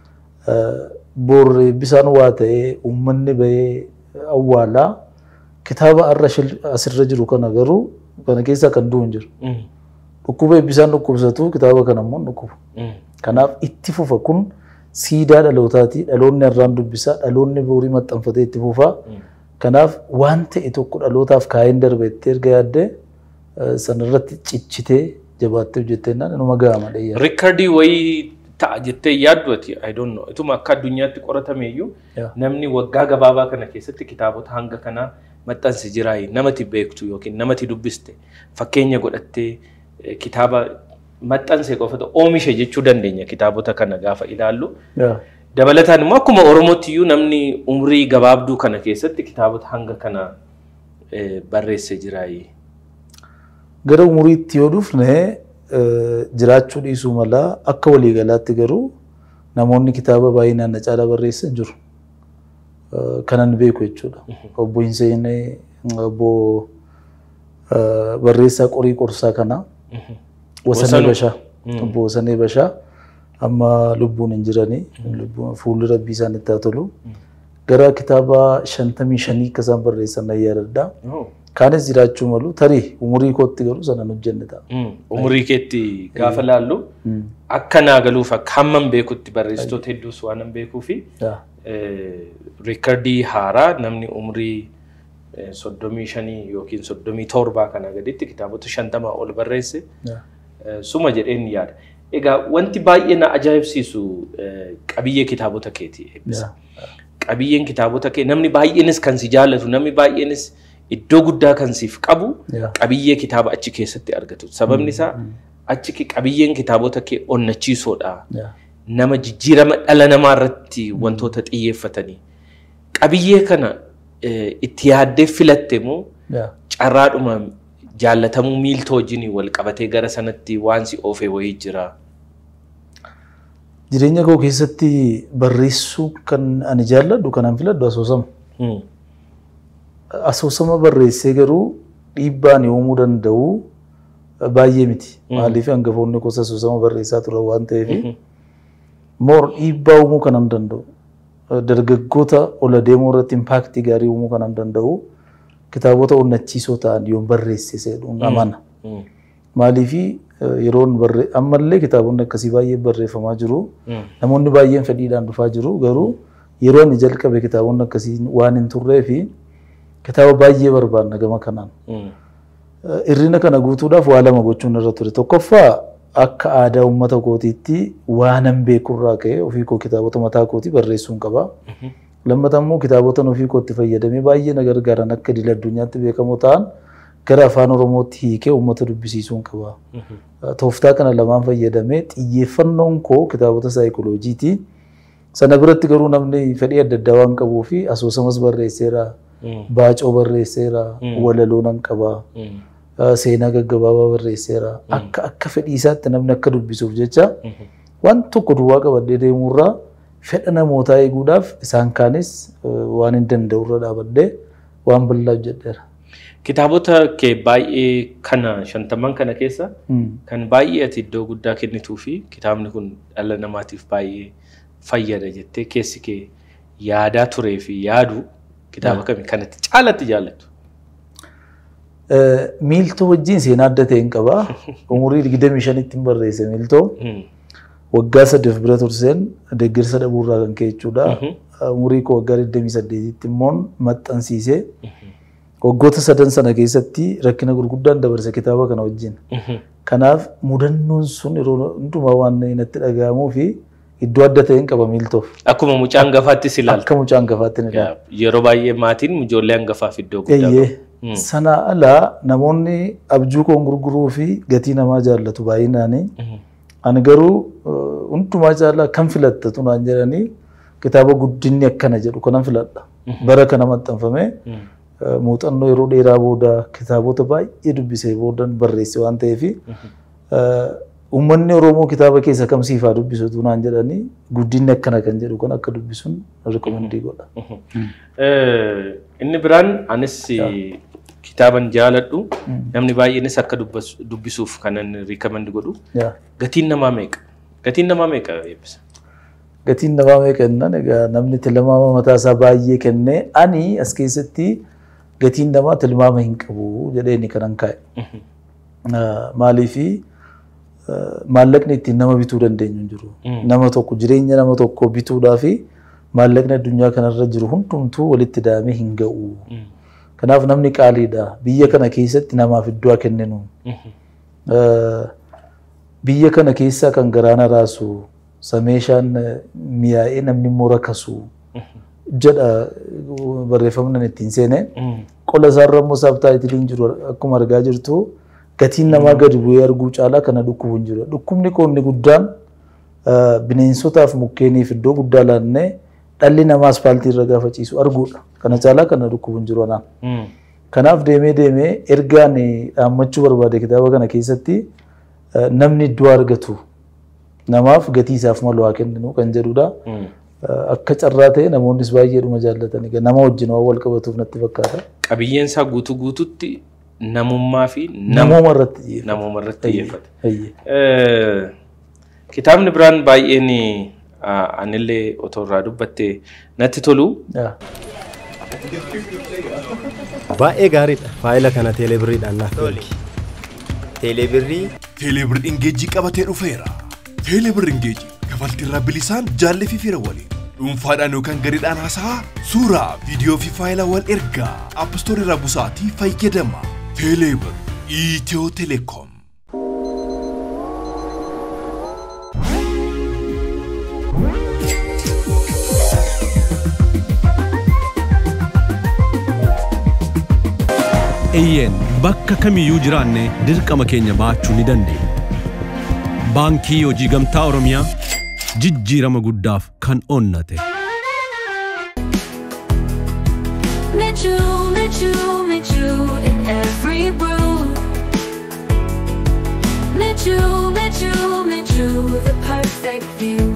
Boorree bisaan waa ta'ee uummanni bahee awwaalaa kitaaba har'a shil- asirra jiru kana garuu kana keessaa kan du'u hin jiru. Dhukkuba bisaan dhukkubsatu kitaaba kana immoo hin dhukkubu. Kanaaf itti fufa kun siidaa dhalootaati. Dhaloonni har'aan dubbisaa, dhaloonni boorii maxxanfatee itti fufaa. Kanaaf waan ta'e tokko dhalootaaf kaayeen darbe itti erga yaaddee eh, sanarratti cichitee jabaattee hojjettee naan inuma gaama dheeyyaa. Riikardii wayii ta'a jettee yaaddu ati I don't know. Ituma akka addunyaatti qoratame iyyuu Yeah. namni waggaa gabaabaa kana keessatti kitaabota hanga kanaa maxxanse jiraayi namati beektu yookiin namati dubbiste fakkeenya godhattee eh, kitaaba maxxanse qofatu oomishe jechuu dandeenya kitaabota kana gaafa ilaallu. Yeah. Dabalataan immoo akkuma Oromootti iyyuu namni umrii gabaabduu kana keessatti kitaabota hanga kana eh, barreesse jiraayi. Gara umuriitti yoo dhufne eh, jiraachuu dhiisuu mala akka waliigalaatti garuu namoonni kitaaba baay'inaan na caalaa barreessan jiru. Eh, Kanan beeku jechuudha. Obbo Hinseenee, obbo eh, barreessaa qorii qorsaa kana Wasanee Wasanuu. Bashaa. Obbo Wasanee Bashaa amma lubbuun hin jiranii lubbuun fuulli rabbii isaanitti haa tolu. Gara kitaaba shantamii shanii akka isaan barreessan nan yaadadha. Kaanis jiraachuu malu tarii umurii kootti garuu sana hin hojjenne ta'a. Umurii keetti gaafa laallu akka naa galuuf akka hamman beekutti barreessitoota hedduus waan hin beekuu fi Yaa. riikardii haaraa namni umurii eh, soddomii shanii yookiin soddomii torbaa kana gaditti kitaabota shantamaa ol barreesse Yaa. eh, suma jedheen yaada. Egaa wanti baay'ee na ajaa'ibsiisu eh, qabiyyee kitaabota keeti eebbisa. Qabiyyeen kitaabota kee namni baay'eenis kan si jaallatu namni baay'eenis iddoo guddaa kan siif qabu Yaa. qabiyyee kitaaba achi keessatti argatu. Sababni isaa achi ki- qabiyyeen kitaabota kee onnachiisoodha. Yaa. nama jijjiirama dhala namaa irratti wantoota xiyyeeffatanii qabiyyee kana eh, itti yaaddee filatte moo Yaa. carraadhuma jaallatamuu miiltoo wajjin wal qabatee gara sanatti waan si oofee wayii jira. Jireenya koo keessatti barreessuu kan ani jaalladhu kan an filadhu asoosama. Hmm. Asoosama barreessee garuu dhiibbaan uumuu danda'u baay'ee miti. Maaliif hangafoonni gosa asoosama barreessaa turan waan ta'eef moor dhiibbaa uumuu kan an danda'u. Dargaggoota ola deemuu irratti impaaktii gaarii uumuu kan an danda'u kitaabota onnachiisoo ta'an yoon barreesse seedhuun amana. Hmm. Maaliifi yeroon barree ammallee kitaabonni akkasii baay'ee barreeffamaa jiru. Hmm. Namoonni baay'een fedhiidhaan dhufaa jiru garuu yeroo inni jalqabe kitaabonni akkasii waan hin turree fi kitaaba baay'ee barbaanna gama kanaan. Hmm. Eh, Hirrina kana guutuudhaaf waa lama gochuun irra ture. Tokkoffaa akka aadaa uummata kootiitti waanan beekurraa ka'e ofii koo kitaabota mataa kootii barreessuun qaba. Lammataa immoo kitaabotan ofii kootti fayyadamee baay'ee na gargaaran akka idil addunyaatti beekamoo ta'an gara afaan oromootti hiikee uummata dubbisiisuun qaba. Tooftaa kana lamaan fayyadamee xiyyeeffannoon koo kitaabota saayikolojiiti. Sana biratti garuu namni fedhii adda addaa waan qabuu fi asoosamas barreesseera, Hmm. baacoo barreesseera, walaloo nan qaba. Hmm. Uh, seenaa gaggabaabaa barreesseera. Akka akka fedhii isaatti namni akka dubbisuuf jecha waan tokko duwwaa qabadhee deemuurraa fedha namootaa eeguudhaaf isaan kaanis uh, waan hin danda'urra dhaabadhee waan bal'aa hojjedheera. Kitaabota kee baay'ee kana shantaman kana keessa Mm. kan baay'ee ati iddoo guddaa kennituu fi kitaabni kun dhala namaatiif baay'ee fayyada jettee keessi kee yaadaa turee fi yaadu kitaaba kami kanatti caalatti jaallattu. Uh, Miiltoo wajjin seenaa adda ta'e hin qaba. Umurii digdamii shanitti hin barreesse miiltoo. Hmm. Waggaa saddeet bira turseen deeggarsa dhabuurraa kan ka'e jechuudha. Uh, Umurii koo waggaa digdamii saddeetitti immoo maxxansiisee waggoota sadan sana keessatti rakkina gurguddaan dabarse kitaaba kana wajjin. Kanaaf mudannoon sun yeroo hundumaa waan natti dhaga'amuu fi iddoo adda ta'e hin qaba miiltoof. Akkuma mucaa hangafaattis ilaalta. Akka mucaa hangafaatti ni ilaala. Yeroo baay'ee maatiin ijoollee hangafaaf iddoo guddaa Eeyyee. qabu. Sana alaa namoonni abjuu koon gurguruu fi gatii namaa jaallatu baay'inaanii. Ani garuu uh, hundumaa caalaa kan filattatu naan jedhanii kitaaba guddinni akkana jedhu kanan filadha. Bara kana maxxanfame uh, muuxannoo yeroo dheeraa booda kitaabota baay'ee dubbisee boodan barreesse waan ta'eef uummanni Oromoo kitaaba keessa kam siifaa dubbisatu naan jedhanii guddinni akkana kan jedhu kan akka dubbisuun rikoomandii godha. Eh, Inni biraan anis kitaaban jaaladhu namni baay'eenis akka dubbas- dubbisuuf kanan riikamandi godhu Yaa. gatiin namaa meeqa? Gatiin namaa meeqa eebbisa? gatiin namaa meeqa jennaan egaa namni tilmaama mataa isaa baay'ee kennee ani as keessatti gatiin namaa tilmaama hin qabu jedheeni kanan kaa'e. Ah, Maaliifi ah, maallaqni ittiin nama bituu dandeenyu hin jiru. Nama tokko jireenya nama tokko bituudhaa fi maallaqni addunyaa kanarra jiru hundumtuu walitti daamee hin ga'u. Kanaaf namni qaaliidha. Biyya kana keessatti namaaf iddoo haa kenninu. Ah, Biyya kana keessaa kan garaana raasu sameeshaan eh, miyaa'ee namni immoo rakasu jedha uh, barreeffamni ani ittiin seene. Qola isaarra immoo saabtaayitiliin jiru akkuma argaa jirtu gatiin namaa gadi bu'ee arguu caalaa kana dhukkubu hin jiru. Dhukkubni qoonni guddaan uh, bineensotaaf mukkeeniif iddoo guddaa laannee dhalli namaa aspaaltii irra gaafa ciisu arguudha. Kana caalaa kana dhukkubu hin jiru anaan. Kanaaf deemee deemee ergaan dhaammachuu barbaade kitaaba kana keessatti uh, namni iddoo argatu namaaf gatii isaaf malu haa kenninu kan jedhudha. Uh, Akka carraa ta'e namoonnis baay'eedhuma jaallatani. Nama wajjin waan wal qabatuuf natti fakkaata. Qabiyyeen isaa guutuu guututti namummaa fi nama Namooma irratti xiyyeeffata. namooma irratti xiyyeeffata. Eeyyee. Eh, Kitaabni biraan baay'een ah, anillee otoo irraa dubbatte natti tolu Yaa. Baay'ee gaariidha. Faayila kana teelebiriidhaan naaf Toli. ergi. Teelebirrii Teelebir Ingeejii qabatee dhufeera. Teelebir Ingeejii kafaltiirraa bilisaan jaallee fi fira waliin dhuunfaadhaan yookaan gareedhaan haasa'aa suuraa, viidiyoo fi faayilaa wal ergaa appistoorii irraa busaatii fayyadama. Teelebir Itiyoo Telekoom. Eeyyeen bakka kamiyyuu jiraanne dirqama keenya baachuu ni dandeenya. Baankii Hojii Gamtaa Oromiyaa jijjiirama guddaaf kan onnate. Mechu, Mechu, Mechu in every brew. Mechu, Mechu, Mechu, the perfect view.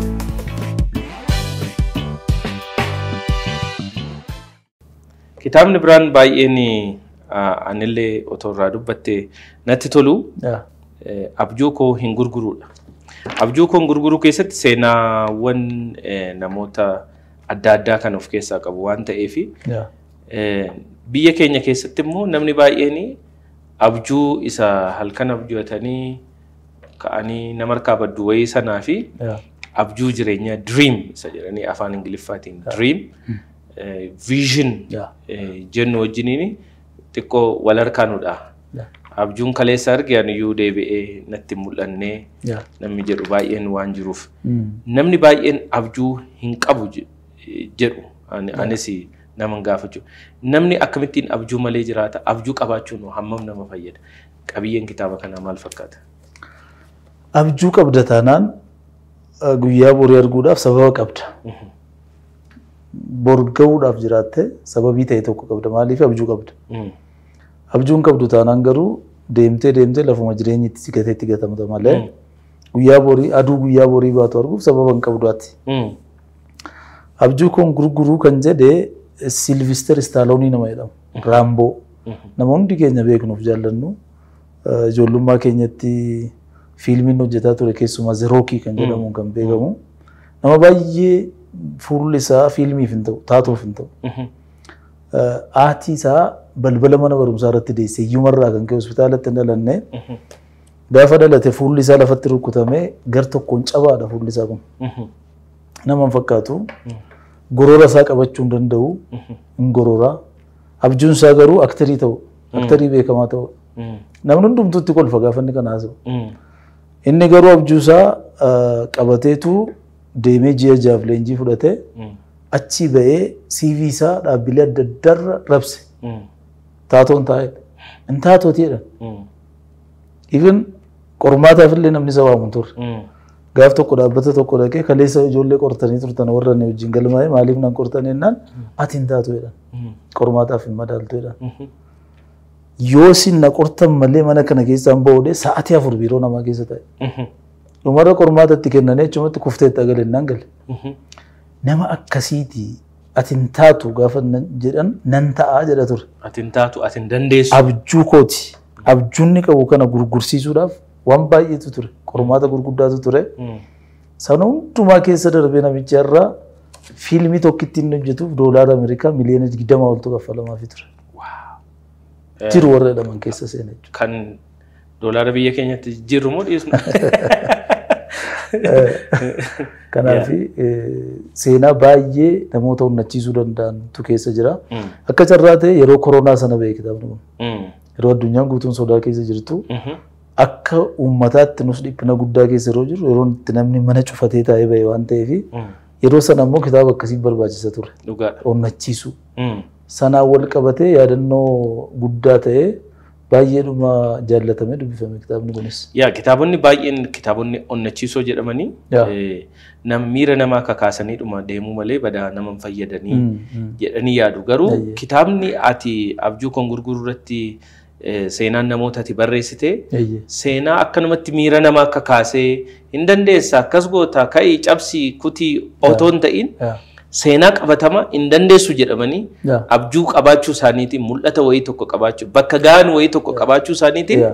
kitaabni biraan baay'een ah, anillee otoo irraa dubbatte natti tolu Yaa. eh, abjuu koo hin gurguruudha. Abjuu koo hin gurguruu keessatti seenaawwan eh, namoota adda addaa kan of keessaa qabu waan ta'eef Yaa. biyya keenya keessatti immoo namni baay'een abjuu isa halkan abjootanii ka'anii nama harkaa baddu wayii sanaa fi Yaa. abjuu jireenyaa dream isa jedhanii afaan ingiliffaatiin dream vision Yaa. jennu wajjiniin xiqqoo wal harkaanudha. Yaa. Abjuun kaleessa arge aniyyuu deebi'ee natti hin mul'annee Yaa. namni jedhu baay'een waan jiruuf. Mm. Namni baay'een abjuu hin qabu je- jedhu ani- anis nama gaafachuu. Namni akkamittiin abjuu malee jiraata? Abjuu qabaachuun hammam nama fayyada? Qabiyyeen kitaaba kanaa maal fakkaata? Abjuu qabda taanaan uh, guyyaa borii arguudhaaf sababa qabda. Bor ga'uudhaaf jiraatte sababii ta'e tokko qabda. Maaliif abjuu qabda? Mm. Abjuun qabdu taanaan garuu deemtee deemtee lafuma jireenyi itti gatee itti gatamta malee guyyaa borii aduu guyyaa borii baatu arguuf sababa hin qabduati. Mm. Abjuu kun gurguruu kan jedhe Silvister Staaloonii nama jedhamu. Raamboo. Nama hundi keenya beeknuuf jaallannu uh, ijoollummaa keenyatti fiilmiin hojjetaa ture keessumaa Zerookii kan jedhamuun kan beekamu. Nama baay'ee fuulli isaa fiilmiif hin ta'u taatuuf hin ta'u. Mhm. Uh, Aatii isaa balbala mana barumsaa irratti deesse iyyumarraa kan ka'e hospitaalatti hin dhalanne gaafa dhalate fuulli isaa lafatti rukutamee gar tokkoon cabaadha fuulli isaa kun. Mhm. nama hin fakkaatu gorora isaa qabachuu hin danda'u hin gorora abjuun isaa garuu aktarii ta'u aktarii beekamaa ta'u Mm. namni hundumtuutti kolfa gaafa inni kana haasa'u Mm. inni garuu abjuu isaa ah, qabateetu deemee ji'a jaaf leenjii fudhatee Mm. achii ba'ee CV isaa dhaabbilee adda addaarra rabse Mm. taatoon taa'edha hin taatooti jedhan Mm. even qormaataaf illee namni isa waamu hin turre Mm. gaaf tokko dhaabbata tokko dhaqee kaleessa ijoollee qortanii turtan warra inni wajjin galmaa'e maaliif nan qortan jennaan ati hin taatu jedhan Mm. qormaataaf hin madaaltu jedhan Mhm. yoo isin na qortan malee mana kana keessaan ba'uudhe sa'atii afur biiroo namaa keessa ta'e Mhm. dhumarra qormaata itti kennanii achumatti kufteetti agale nan gale Mhm. nama akkasiiti ati hin taatu gaafa nan- jedhan nan ta'aa jedha ture Ati hin taatu, ati hin dandeessu. abjuu kooti abjuunni qabu kana gurgursiisuudhaaf waan baay'eetu ture qormaata gurguddaatu ture Mm. sana hundumaa keessa darbee namicha irraa fiilmii tokkitti inni hojjetuuf doolaara Ameerikaa miliyoona digdama oltu kaffalamaafii ture. Jiru warra jedhaman keessa seena jechuudha. Kan doolaara biyya keenyatti jijjiirru moo dhiisnu? Kanaaf seenaa baay'ee namoota onnachiisuu danda'antu keessa jira. Mm. Akka carraa ta'e yeroo koronaa sana ba'e kitaabni kun. Mm. Yeroo addunyaan guutuun sodaa keessa jirtu Mhm. akka uummataatti nus dhiphina guddaa keessa yeroo jiru yeroo itti namni mana cufatee taa'ee ba'e waan ta'eef Mm. yeroo sana immoo kitaaba akkasii barbaachisa ture. Dhugaadha. Onnachiisu. Mm. Sanaan wal qabatee yaadannoo guddaa ta'ee baay'eedhuma jaallatamee dubbifame kitaabni kunis. Yaa kitaabonni baay'een kitaabonni onnachiisoo jedhamanii Yaa. eh, nam miira namaa kakaasanii dhuma deemuu malee badaa nama hin fayyadanii Mm, mm. jedhanii yaadu. Garuu Eeyyee. kitaabni ati abjuu kan gurguru irratti eh, seenaan namoota ati barreessite Eeyyee. seenaa akkanumatti miira namaa kakaasee hin dandeessa akkas goota ka'ii cabsii kutii otoo hin ta'in Yaa. seenaa qabatama hin dandeessu jedhamanii Yaa. abjuu qabaachuu isaaniitiin mul'ata wayii tokko qabaachuu bakka ga'an wayii tokko qabaachuu isaaniitiin Yaa.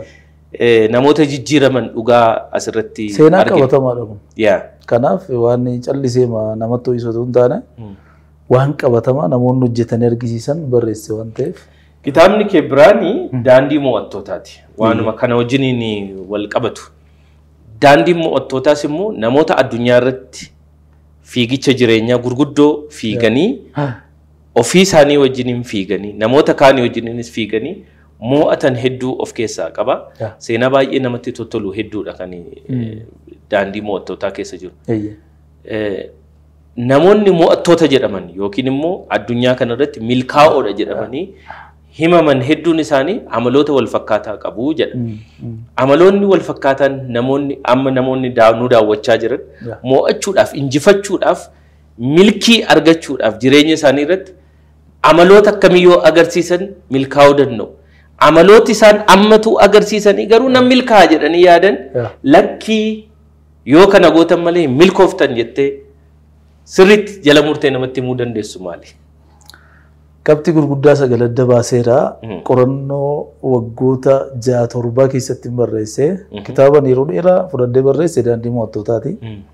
eh, namoota jijjiiraman dhugaa asirratti Seenaa argina. qabatamaadha kun. Yaa. Kanaaf waan callisee ma- namatti ho'isatu hin taane waan qabatamaa namoonni hojjetanii argisiisan barreesse waan ta'eef. Kitaabni kee biraani daandii mo'attootaati. Waanuma kana wajjiniin wal qabatu. Daandiin mo'attootaas immoo namoota addunyaa irratti fiigicha jireenyaa gurguddoo fiiganii ofii isaanii wajjiniin fiiganii namoota kaanii wajjiniinis fiiganii mo'atan hedduu of keessaa qaba. Yeah. Seenaa baay'ee namatti tolu hedduudha kan eh, daandii mo'attootaa keessa jiru. Eeyyee. Eh, namoonni mo'attoota jedhaman yookiin immoo addunyaa kana irratti milkaa'oodha jedhamanii himaman hedduun isaanii amaloota wal fakkaataa qabu jedha. Amaloonni wal fakkaataan namoonni amma namoonni daa- nu daawwachaa jiran Yeah. mo'achuudhaaf injifachuudhaaf milkii argachuudhaaf jireenya isaanii irratti amaloota akkamiyyoo agarsiisan milkaa'uu danda'u. Amalooti isaan ammatu agarsiisanii garuu nan milkaa'a jedhanii yaadan Yeah. lakkii yoo kana gootan malee hin milkooftan jettee sirriitti jala murtee namatti himuu dandeessu maali? Qabxii gurguddaa sagal adda baaseera. Mm. Qorannoo waggoota ja'a torbaa keessatti barreesse. Kitaaba yeroo dheeraa fudhadhee barreesse daandii mo'attootaati.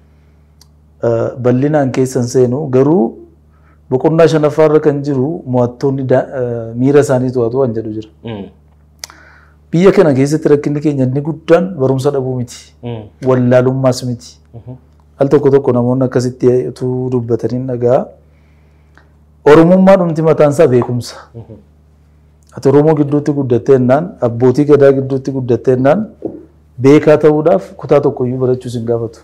Eh, Bal'inaan keessan seenu garuu boqonnaa shanaffaarra kan jiru mo'attoonni da- eh, miira isaanii to'atu waan jedhu jira. Mm. Biyya kana keessatti rakkinni keenya inni guddaan barumsa dhabuu miti. Mm. Wallaalummaas miti. Al tokko tokko namoonni akkasitti utuu dubbatanii dhagaa. Oromummaa dhumti mataan isaa beekumsa. Ati Oromoo gidduutti guddattee jennaan abbootii gadaa gidduutti guddattee jennaan beekaa ta'uudhaaf kutaa tokkoyyuu barachuus hin gaafatu.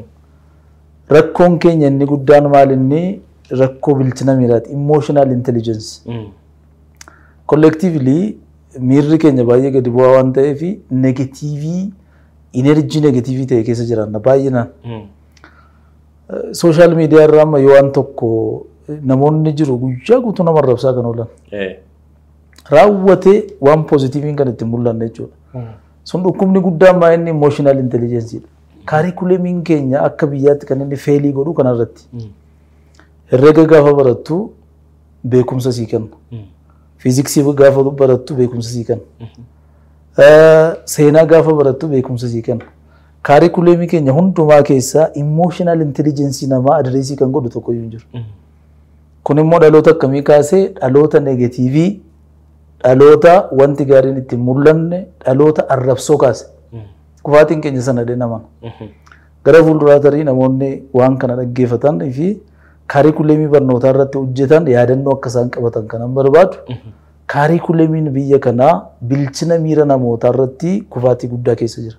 Rakkoon keenya inni guddaan maal inni rakkoo bilchina miiraati. Emotional intelligence. Mm. Collectively miirri keenya baay'ee gadi bu'aa waan ta'eef negatiivii inerjii negatiivii ta'e keessa jiraanna baay'inaan. Mm. Sooshaal miidiyaa irraa amma yoo waan tokko namoonni jiru guyyaa guutuu nama arrabsaa kan oolan. Eh. Raawwatee waan poozitiiviin kan ittiin mul'anne jechuudha. Sun dhukkubni guddaan maa inni emotional intelligence dha. Kaarikulemiin keenya akka biyyaatti kan inni feelii godhu kanarratti. Herrega gaafa barattu beekumsa sii kenna. Fiiziksii gaafa barattu beekumsa sii kenna. Eh, Seenaa gaafa barattu beekumsa sii kenna. Kaarikulemii keenya hundumaa keessaa emotional intelligence namaa adreesii kan godhu tokkoyyuu hin jiru. Kun immoo dhaloota akkamii kaasee dhaloota negatiivii, dhaloota wanti gaariin ittiin mul'anne, dhaloota arrabsoo kaase. Kufaatiin keenya sana nama. Gara fuulduraa tarii namoonni waan kana dhaggeeffatan fi kaarikulemii barnootaa irratti hojjetan yaadannoo akka isaan qabatan kanan barbaadu. Kaarikulemiin biyya kanaa bilchina miira namootaa irratti kufaatii guddaa keessa jira.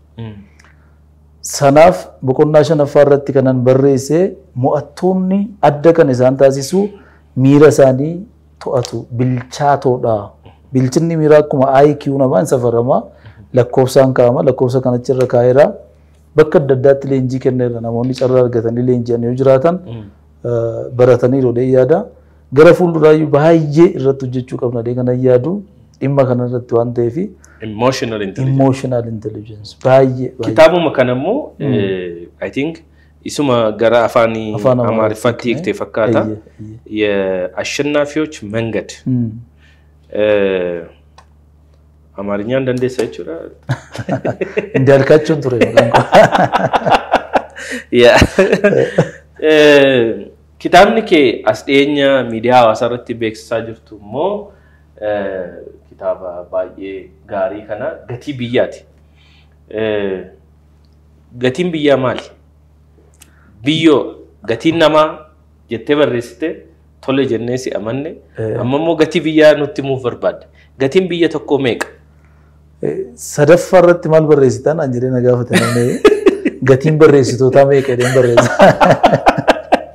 Sanaaf boqonnaa shanaffaa irratti kanan barreesse mo'attoonni adda kan isaan taasisu miira isaanii to'atu bilchaatoodha. Bilchinni miiraa akkuma IQ namaa hin safarama lakkoofsaan kaa'ama lakkoofsa kanatti irra kaa'eera. Bakka adda addaatti leenjii kenneera namoonni carraa argatanii leenji'an yoo jiraatan eh, baratanii rodhee yaada. Gara fuulduraayyuu baay'ee irratti hojjechuu qabna dee kanan yaadu dhimma kana irratti waan ta'eef Emotional intelligence. emotional intelligence baay'ee baay'ee. Kitaabuma kana immoo eh, I think isuma gara afaanii Afaan amaariffatti hiiktee fakkaata. Eeyyee, eeyyee. የአሸናፊዎች መንገድ Hmm. አማርኛን dandeessa jechuudha. Indaalkaachuun ture maqaan koo. Yaa. Eh, Kitaabni kee as dhiyeenya miidiyaa hawaasaa irratti beeksisaa jirtu immoo eh, kitaaba baay'ee gaarii kana gatii biyyaati. Eh, Gatiin biyyaa maali? Biyyoo gatiin namaa jettee barreessite tole jennee si amanne amma immoo gatii biyyaa nutti himuuf barbaadde. Gatiin biyya tokkoo meeqa? Eh, Sadaffaa irratti maal barreessitan an jedhee na gaafate namni gatiin barreessitootaa meeqa jedheen barreessa.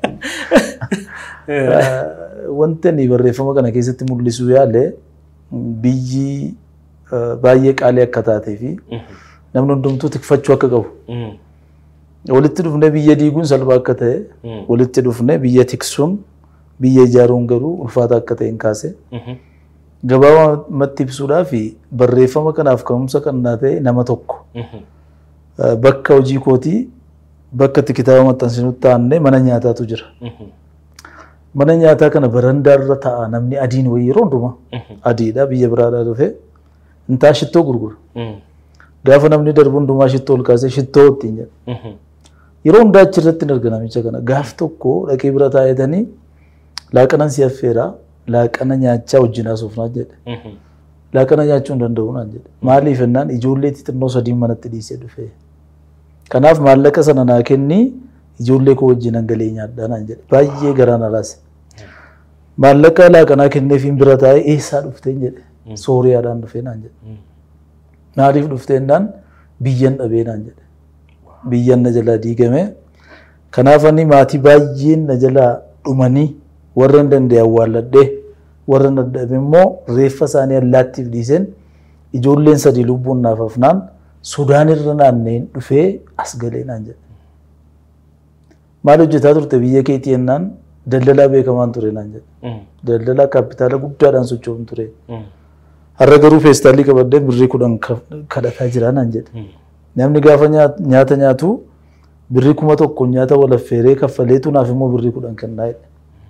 Eh, Wanti ani barreeffama kana keessatti mul'isuu yaale biyyi eh, baay'ee qaalii akka taatee fi namni hundumtuu tikfachuu akka qabu. Mm. Walitti dhufnee biyya diiguun salphaa akka ta'e Mm. walitti dhufnee biyya tiksuun biyya ijaaruun garuu ulfaata akka ta'e hin kaase. Mhm. gabaabumatti ibsuudhaaf barreeffama kanaaf ka'umsa kan naa ta'e nama tokko Mhm. Eh, bakka hojii kootii bakka itti kitaaba maxxansinutti taa'annee mana nyaataatu jira. Mhm. Mana nyaataa kana barandaarra taa'a namni adiin wayii yeroo hundumaa adiidha biyya biraadhaa dhufe intaa shittoo gurgura. Mm. Gaafa namni darbu hundumaa shittoo ol kaasee shittoo ittiin jedha. Yeroo hundaa achi irratti hin arga namicha kana. Gaaf tokko dhaqee bira taa'etanii laaqanan si affeera laaqana nyaachaa wajjin haasofnaa jedhe. Laaqana nyaachuu hin danda'u naan jedhe. Maaliif jennaan ijoollee xixinnoo sadiin manatti dhiisee dhufe. Kanaaf maallaqa sana naa kenni ijoollee koo wajjin hangalee nyaadhaa naan jedhe. Baay'ee garaan alaase. Maallaqa laaqanaa kenneefiin bira taa'ee eessaa dhufteen jedhe. Sooriyaadhaan dhufee naan jedhe. Maaliif dhufteennaan biyyan dhabee naan jedhe. Biyyan na jalaa diigame. Kanaaf ani maatii baay'een na jalaa dhumanii warra hin danda'e awwaalladhee warra hin dadhabe immoo reeffa isaanii allaattiif dhiiseen ijoolleen sadii lubbuun naaf hafnaan Sudaan irra naanneen dhufee as galee naan jedhe. Maal hojjetaa turte biyya keetii jennaan daldalaa beekamaan ture naan jedhe. Daldalaa kaapitaala guddaadhaan socho'uun ture. Har'a garuu feestaalii qabadhee birrii kudhan kadhataa jira naan jedhe. Namni gaafa nyaata nyaatu birrii kuma tokko nyaata walaffeeree kaffaleetu naaf immoo birrii kudhan kennaa jedhe.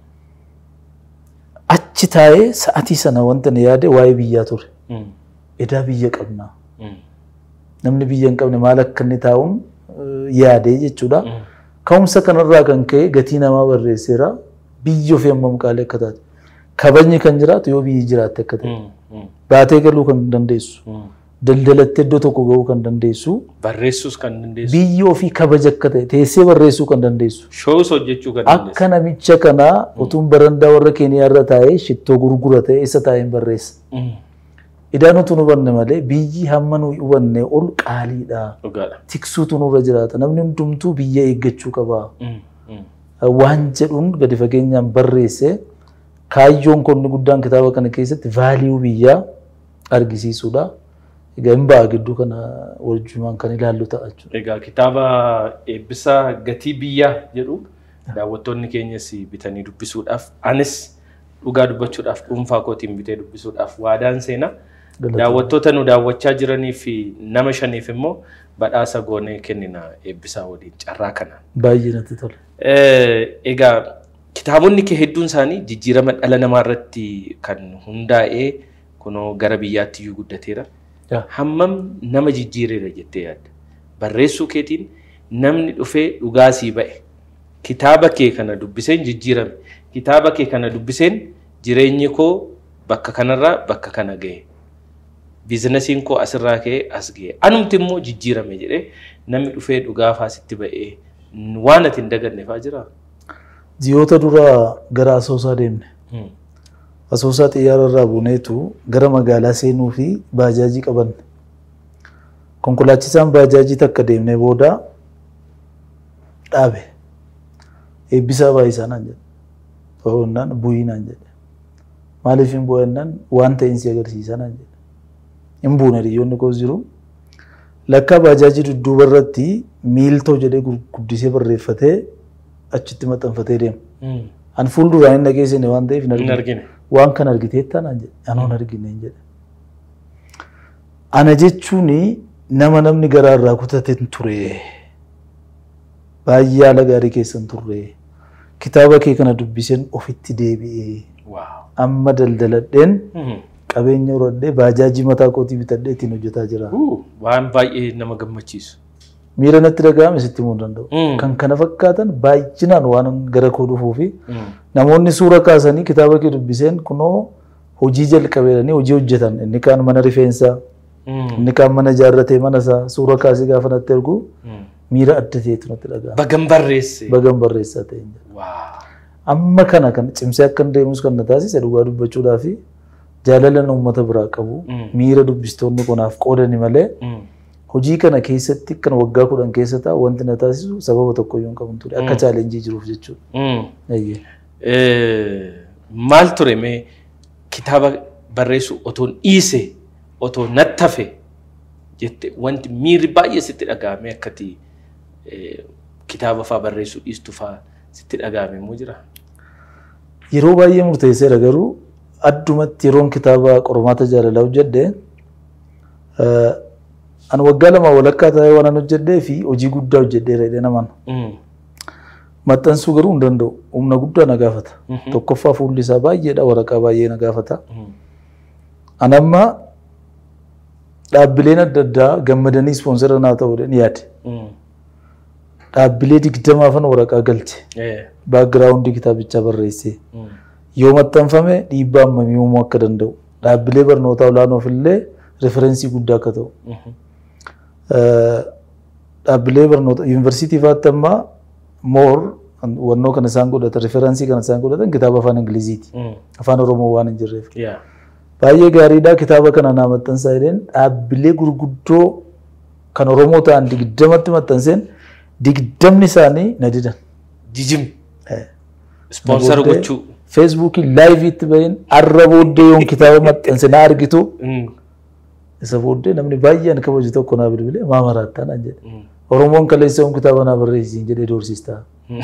Achi taa'ee sa'atii sana wanta na yaade waa'ee biyyaa ture. Edaa biyya qabnaa. Namni biyya hin qabne maal akka inni taa'uun yaadee jechuudha. Ka'umsa kanarraa kan ka'e gatii namaa barreesseera. Biyyi ofii hammam qaalii akka taate. Kabajni kan jiraatu yoo biyyi jiraatte akka ta'e. Baatee galuu kan dandeessu. Daldalattee iddoo tokko gahuu kan dandeessu. Barreessuus kan dandeessu. Biyyi ofii kabaja akka ta'e teessee barreessuu kan dandeessu. Shows hojjechuu kan dandeessu. Akka namicha kanaa utuun barandaa warra keeniyaa irra taa'ee shittoo gurgura ta'e isa taa'een barreessa. Idaan utuu nu hubanne malee biyyi hamma nu hubanne ol qaaliidha. Dhugaadha. Tiksuutu nurra jiraata. Namni hundumtuu biyya eeggachuu qaba. Waan jedhuun gadi fageenyaan barreesse kaayyoon konni guddaan kitaaba kana keessatti vaaliyuu biyyaa argisiisuudha. Egaa hin ba'a gidduu kana wajjumaan kan ilaallu ta'a jechuudha. Egaa kitaaba eebbisaa gatii biyyaa jedhu daawwattoonni keenyas bitanii dubbisuudhaaf anis dhugaa dubbachuudhaaf dhuunfaa kootiin bitee dubbisuudhaaf waadaan seenaa. Daawwattoota nu daawwachaa jiranii fi nama shaniif immoo badhaasa goonee kennina eebbisaa waliin carraa kanaan. Baay'ee natti tola. Egaa kitaabonni kee hedduun isaanii jijjiirama dhala namaa irratti kan hundaa'ee kunoo gara biyyaatti iyyuu guddateera. Hammam nama jijjiireera jettee yaadda? Barreessuu keetiin namni dhufee dhugaasii ba'e. Kitaaba kee kana dubbiseen jijjiirame. Kitaaba kee kana dubbiseen jireenyi koo bakka kanarraa bakka kana ga'e. Biizinasiin koo asirraa ka'ee as ga'e. Anumti immoo jijjiirame jedhee namni dhufee dhugaafaa sitti ba'ee waan ati hin daganne fa'aa jiraa? Ji'oota dura gara Asoosaa deemne. Asoosaa xiyyaara irraa buuneetu gara magaalaa seenuu fi baajaajii qabanne. Konkolaachisaan baajaajii takka deemnee booda dhaabe. Eebbisaa baay'isaa naan jedhe. Ta'uunaan bu'ii naan jedhe. Maaliif hin bu'annaan waan ta'insi agarsiisa naan jedhe. Hin buune hiriyoonni koos jiru. Lakkaa baajaajii dudduuba irratti miiltoo jedhee guddisee barreeffatee achitti maxxanfatee deema. An fuulduraan hin dhageessine waan ta'eef hin Hin argine. argine. waan kan argiteetta naan jedhe anoon argine hin jedhe. Ana jechuun nama namni garaa irraa kutate hin ture. Baay'ee haala gaarii keessa hin turre. Kitaaba kee kana dubbiseen ofitti deebi'ee Waaw. amma daldaladheen qabeenya horadhee baajaajii mataa kootii bitadhee ittiin hojjetaa jira. Waan baay'ee nama gammachiisu. Miira natti dhaga'ame sitti himuu hin danda'u. Mm. Kan kana fakkaatan baay'inaan waan gara koo dhufuu fi namoonni suura kaasanii kitaaba kee dubbiseen kunoo hojii jalqabeedhanii hojii hojjetan inni kaan mana rifeensaa inni kaan mana ijaarratee mana isaa suura kaasee gaafa natti ergu miira adda ta'etu natti dhaga'ama. Bagan barreesse. Bagan barreessaa ta'e. Waaw. Amma kana kan cimsee akka hin deemus kan na taasise dhugaa dubbachuudhaa fi jaalala uummata biraa qabu Mm. miira dubbistoonni kunaaf qoodani malee hojii kana keessatti kan waggaa kudhan keessa taa'u wanti na taasisu sababa tokko iyyuu hin qabu ture akka chaalenjii jiruuf jechuudha. Eeyyee. Eh, Maal ture mee kitaaba barreessu otoo dhiise otoo nattafe jette wanti miirri baay'ee sitti dhaga'ame akkati eh, kitaaba fa'aa barreessuu dhiistu fa'aa sitti dhaga'ame immoo jira. Yeroo baay'ee murteesseera garuu addumatti yeroon kitaaba qormaata jaalalaa hojjedhe eh, ani waggaa lama walakkaa taa'ee waan an hojjedhee fi hojii guddaa hojjedheera jedhee naman. Mm. Maxxansuu garuu hin danda'u. Humna guddaa na gaafata. Mhm. Tokkoffaa fuulli isaa baay'eedha waraqaa baay'ee na gaafata. Mm. Ani amma dhaabbileen adda addaa gammadanii ispoonsara naa ta'uudhaan yaade. Dhaabbilee digdamaafan waraqaa galche. Baagiraawundii kitaabichaa barreessee. Yoo maxxanfame dhiibbaa hammamii uumuu akka danda'u. Dhaabbilee barnootaa olaanoof illee referensii guddaa akka ta'u. Dhaabbilee barnoota yuunivarsiitii faatti ammaa moor wannoo kana isaan godhatan referensii kana isaan godhatan kitaaba afaan ingiliziiti. Afaan oromoo waan hin jirreef. Baay'ee gaariidha kitaaba kana naa maxxansaa jedheen dhaabbilee gurguddoo kan oromoo ta'an digdamatti maxxanseen digdamni isaanii na didan. Jijim. Ispoonsara gochuu. Feesbuukii laayiviitti baheen arra booddee yoon kitaaba maxxanse na argitu isa booddee namni baay'een kabaju tokko naa bilbilee maa maraattaa naan jedhe. Oromoon kaleessa yoon kitaaba naa barreessiin jedhee doorsistaa.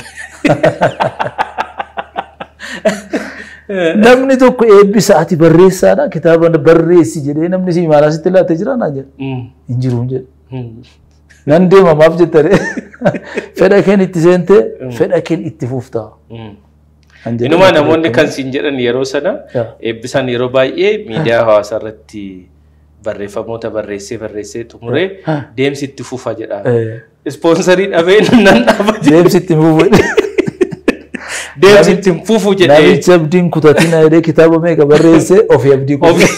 Namni tokko eebbisa ati barreessaadha kitaaba barreessi jedhee namni si maal asitti laatee jira naan jedhe. Hin jiru hin jedhe. Nan deema maaf jettare fedha keen itti seente fedha keen itti fuftaa. Inuma namoonni kan siin jedhan yeroo sana eebbisaan yeroo baay'ee miidiyaa hawaasaa irratti barreeffamoota barreessee barreessee xumuree deemsi itti fufa jedha. Ispoonsarii dhabee nan dhaaba Deemsi itti fufu. Deemsi itti fufu jedhee. Namichi abdiin kutatina jedhee kitaaba meeqa barreessee ofii abdii kutu.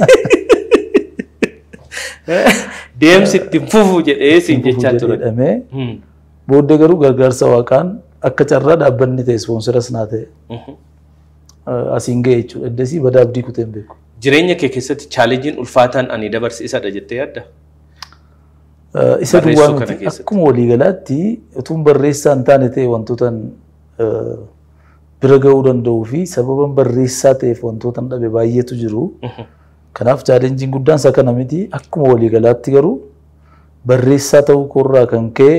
Deemsi itti fufu jedhee siin jechaa ture. Jedhamee booddee garuu gargaarsa waaqaan akka carraa dhaabbanni ta'e ispoonsaras naa ta'e asiin ga'e jechuudha. Eddasii badaa abdii kutee hin beeku. Jireenya kee keessatti chaalenjiin ulfaataan ani dabarse isadha jettee yaadda? Isa Barreessuu duwwaa kana miti keessatti. akkuma waliigalaatti utuun barreessaa hin taane ta'e wantootan bira ga'uu danda'uu fi sababan barreessaa ta'eef wantootan dhabe baay'eetu jiru. Kanaaf chaalenjiin guddaan isa kana miti akkuma waliigalaatti garuu barreessaa ta'uu koorraa kan ka'e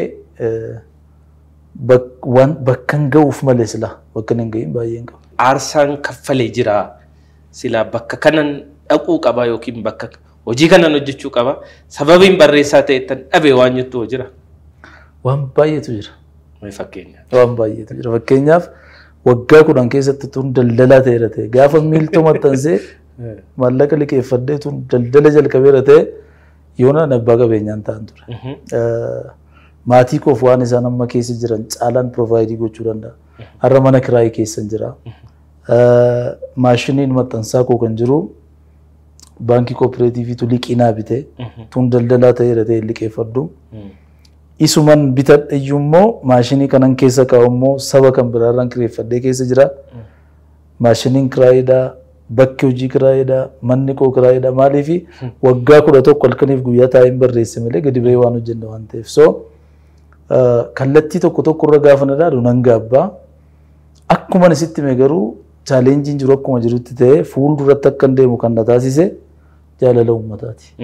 bak- waan bakkan ga'uuf malee sila bakka hin ga'iin baay'een qaba. Aarsaan kaffalee jira. Silaa bakka kanan dhaquu qaba yookiin bakka hojii kanan hojjechuu qaba. Sababiin barreessaa ta'e tan dhabe waan jettu hoo jira. Waan baay'eetu jira. Mee fakkeenya. Waan baay'eetu jira. Fakkeenyaaf waggaa kudhan keessatti tun daldalaa ta'eera ta'e gaafa miiltoo maxxansee maallaqa liqeeffadhee tun daldala jalqabeera ta'e yoona abbaa qabeenyaan ta'an ture. Maatii koof waan isaan amma keessa jiran caalaan provayidii gochuu danda'a. Har'a mana kiraayii keessa jira. Maashiniin maxxansaa koo kan jiru baankii kooperaatiiviitu liqinaa bite tun daldalaa ta'eera ta'e liqeeffadhu. isuman bitadhe iyyuu immoo maashinii kanan keessa kaa'u immoo saba kan biraarraan kireeffadhee keessa jira. Maashiniin kiraayiidhaa, bakki hojii kiraayiidhaa, manni koo kiraayiidhaa maaliif waggaa kudha tokko halkaniif guyyaa taa'een barreesse malee gadi ba'ee waan hojjenne waan ta'eef. So kallattii tokko tokko irra gaafa na ilaalu nan gaabbaa. Akkuma isitti hime garuu chaalenjiin jiru akkuma jirutti ta'ee fuulduratti akka hin deemu kan na taasise jaalala uummataati.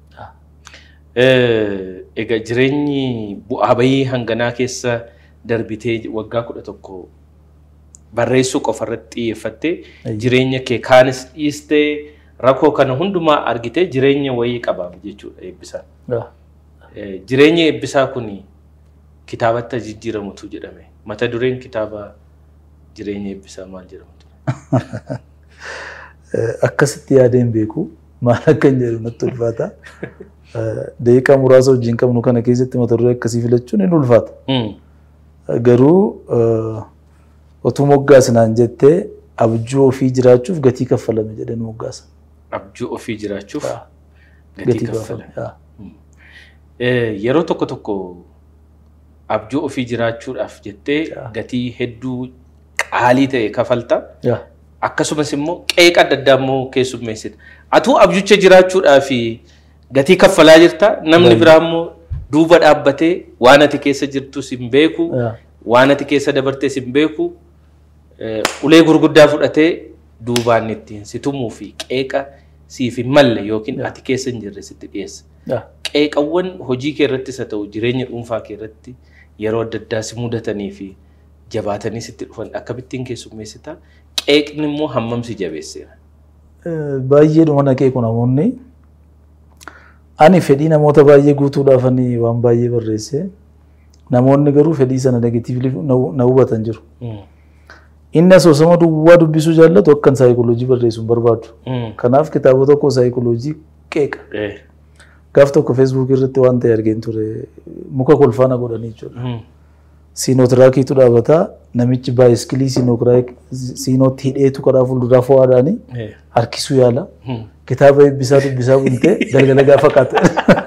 Egaa jireenyi bu'aa bayii hanganaa keessa darbitee waggaa kudha tokko barreessuu qofa irratti xiyyeeffattee jireenya kee kaanis dhiistee rakkoo kana hundumaa argitee jireenya wayii qabaam jechuudha eebbisaan. Jireenyi eebbisaa kun kitaabatti jijjiiramutu jedhame. Mata dureen kitaaba jireenya eebbisaa maal jedhamu? Akkasitti yaadeen beeku maal akka hin jedhu natti ulfaata. Daqiiqaa muraasa wajjin qabnu kana keessatti mata duree akkasii filachuun hin ulfaata. Garuu otoo moggaasinaan jettee abjuu ofii jiraachuuf gatii kaffalame jedhee nu moggaasa. Abjuu ofii jiraachuuf gatii Gatii kaffalame. kaffalame. Yeroo tokko tokko abjuu ofii jiraachuudhaaf jettee gatii hedduu qaalii ta'e kafalta. Akkasumas immoo qeeqa adda addaa immoo keessummeessita. Atuu abjucha jiraachuudhaaf gatii kaffalaa jirta namni biraa immoo duuba dhaabbatee waan ati keessa jirtus hin beeku waan ati keessa dabartees hin beeku ulee gurguddaa fudhatee duubaan ittiin si tumuu fi qeeqa siif hin malle yookiin ati keessa hin jirre sitti dhiyeessa. Qeeqawwan hojii kee irrattis haa ta'u jireenya dhuunfaa kee irratti yeroo adda addaa si mudatanii fi jabaatanii sitti dhufan akkamittiin keessummeessita qeeqni immoo hammam si jabeesseera. Baay'ee dhuma naqee kun namoonni ani fedhii namoota baay'ee guutuudhaaf ani waan baay'ee barreesse namoonni garuu fedhii sana negatiivli na hubatan jiru. Inni asoosama duwwaa dubbisuu jaallatu akkan saayikooloojii barreessuun barbaadu. Kanaaf kitaaba tokko saayikooloojii qeeqa. Gaaf tokko feesbuuk irratti waan ta'e argeen ture muka kolfaana godhanii jechuudha. Siinootiraakiitu dhaabata namichi baayiskilii siinootti hidheetu karaa fuulduraa fo'aadhaani harkisuu yaala. Kitaaba eebbisaa dubbisaa buntee galgala gaafa qaata.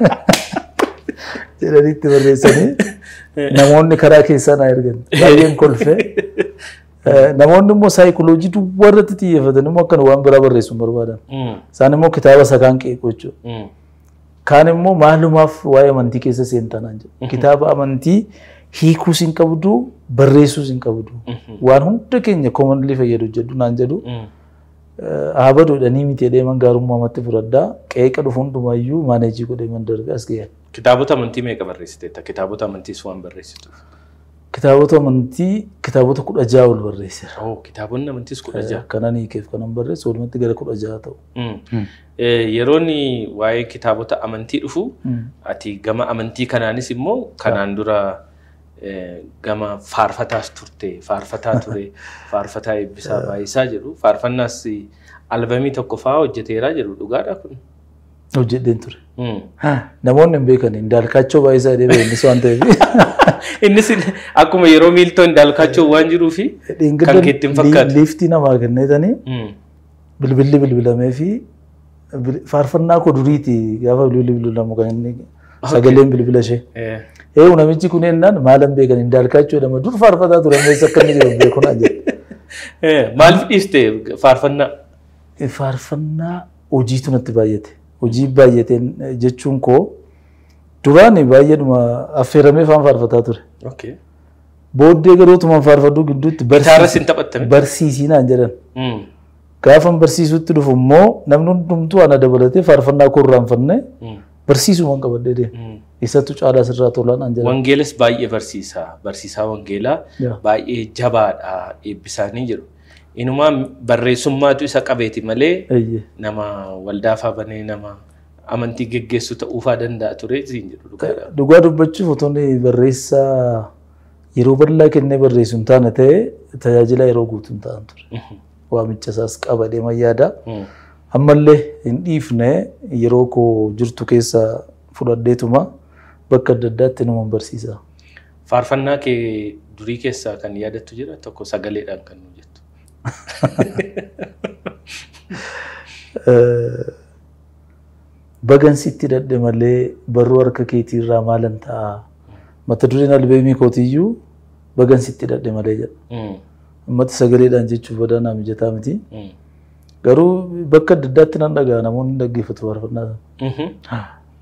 Jedhanii itti barreessanii namoonni karaa keessaa na ergan baay'een kolfee. Namoonni immoo saayikoloojii duwwaa irratti xiyyeeffatan immoo akkana waan biraa barreessu hin barbaadan. Isaan immoo kitaaba sakaan qeequ jechuudha. Kaan immoo maalumaaf waa'ee amantii keessa seentanaan jedhu. Kitaaba amantii hiikuus hin qabdu barreessuus hin qabdu. Waan hunda keenya koomanlii fayyadu jedhu naan jedhu. Haabaduudhanii miti deeman gaarummaa matti fudhadhaa qeeqa dhufu hundumayyuu maaneejii godhee man darbe as ga'e. Kitaabota amantii meeqa barreessiteetta? Kitaabota amantiis waan barreessituuf. Kitaabota amantii kitaabota kudha ja'a ol barreesseera. Oh, kitaabonni amantiis kudha ja'a. Kanan hiikeef kanan barreesse walumatti gara kudha ja'a ta'u. Yeroon waa'ee kitaabota amantii dhufu ati gama amantii kanaanis immoo kanaan dura gama faarfataas turte faarfataa ture faarfataa eebbisaa baay'isaa jedhu faarfannaas albamii tokko fa'aa hojjeteeraa jedhu dhugaadha kun. Hojjedheen ture. Namoonni hin beekan indaalkaachoo baay'isaa jedhee innis waan ta'eef. Innis akkuma yeroo miiltoo indaalkaachoo waan jiruu fi kan keetti hin fakkaatu. Liiftii namaa kenneetanii bilbilli bilbilamee fi faarfannaa koo duriiti gaafa bilbilli bilbilamu kan inni sagaleen bilbila ishee. Eewu namichi kun ennaan maalan beekan indaalkaachoo jedhama dur faarfataa ture meessa akka inni jiru beekunaa jedhe. Maaliif dhiiste faarfannaa? Faarfannaa hojiitu natti baay'ate. Hojii baay'ateen jechuun koo duraan baay'eedhuma affeeramee faan faarfataa ture. Booddee garootumaan faarfaduu gidduutti Gitaaras hin taphattame? barsiisii naan jedhan. Gaafan barsiisutti dhufu immoo namni hundumtuu ana dabalatee faarfannaa koo irraanfannee barsiisumaan qabadhee deema. Isattu caalaa sirraa tolaa naan jedhan. Wangeelas baay'ee barsiisaa. Barsiisaa wangeelaa Yaa. baay'ee jabaadha eebbisaanii jedhu. Inumaa barreessummaatu isa qabeeti malee Eeyyee. nama waldaafaa banee nama amantii geggeessu ta'uufaa danda'a ture siin jedhu dhugaadha. Dhugaa dubbachuuf otoo inni barreessaa yeroo bal'aa kennee barreessu hin taane ta'e tajaajila yeroo guutuu hin ta'an ture. Waamicha isaas qabadhee mayyaada. Ammallee hin dhiifne yeroo koo jirtu keessa fudhadheetuma bakka adda addaatti nama barsiisa. Faarfannaa kee durii keessaa kan yaadattu jira tokko sagaleedhaan kan nu jettu. Bagan sitti dadhe malee barruu harka keetii irraa maalan ta'a. Mata dureen albeemii kootiyyuu bagan sitti dadhe malee jedha. Ummati sagaleedhaan jechuuf badaa naa mijataa miti. Garuu bakka adda addaatti nan dhaga'a namoonni ni dhaggeeffatu faarfannaa sana.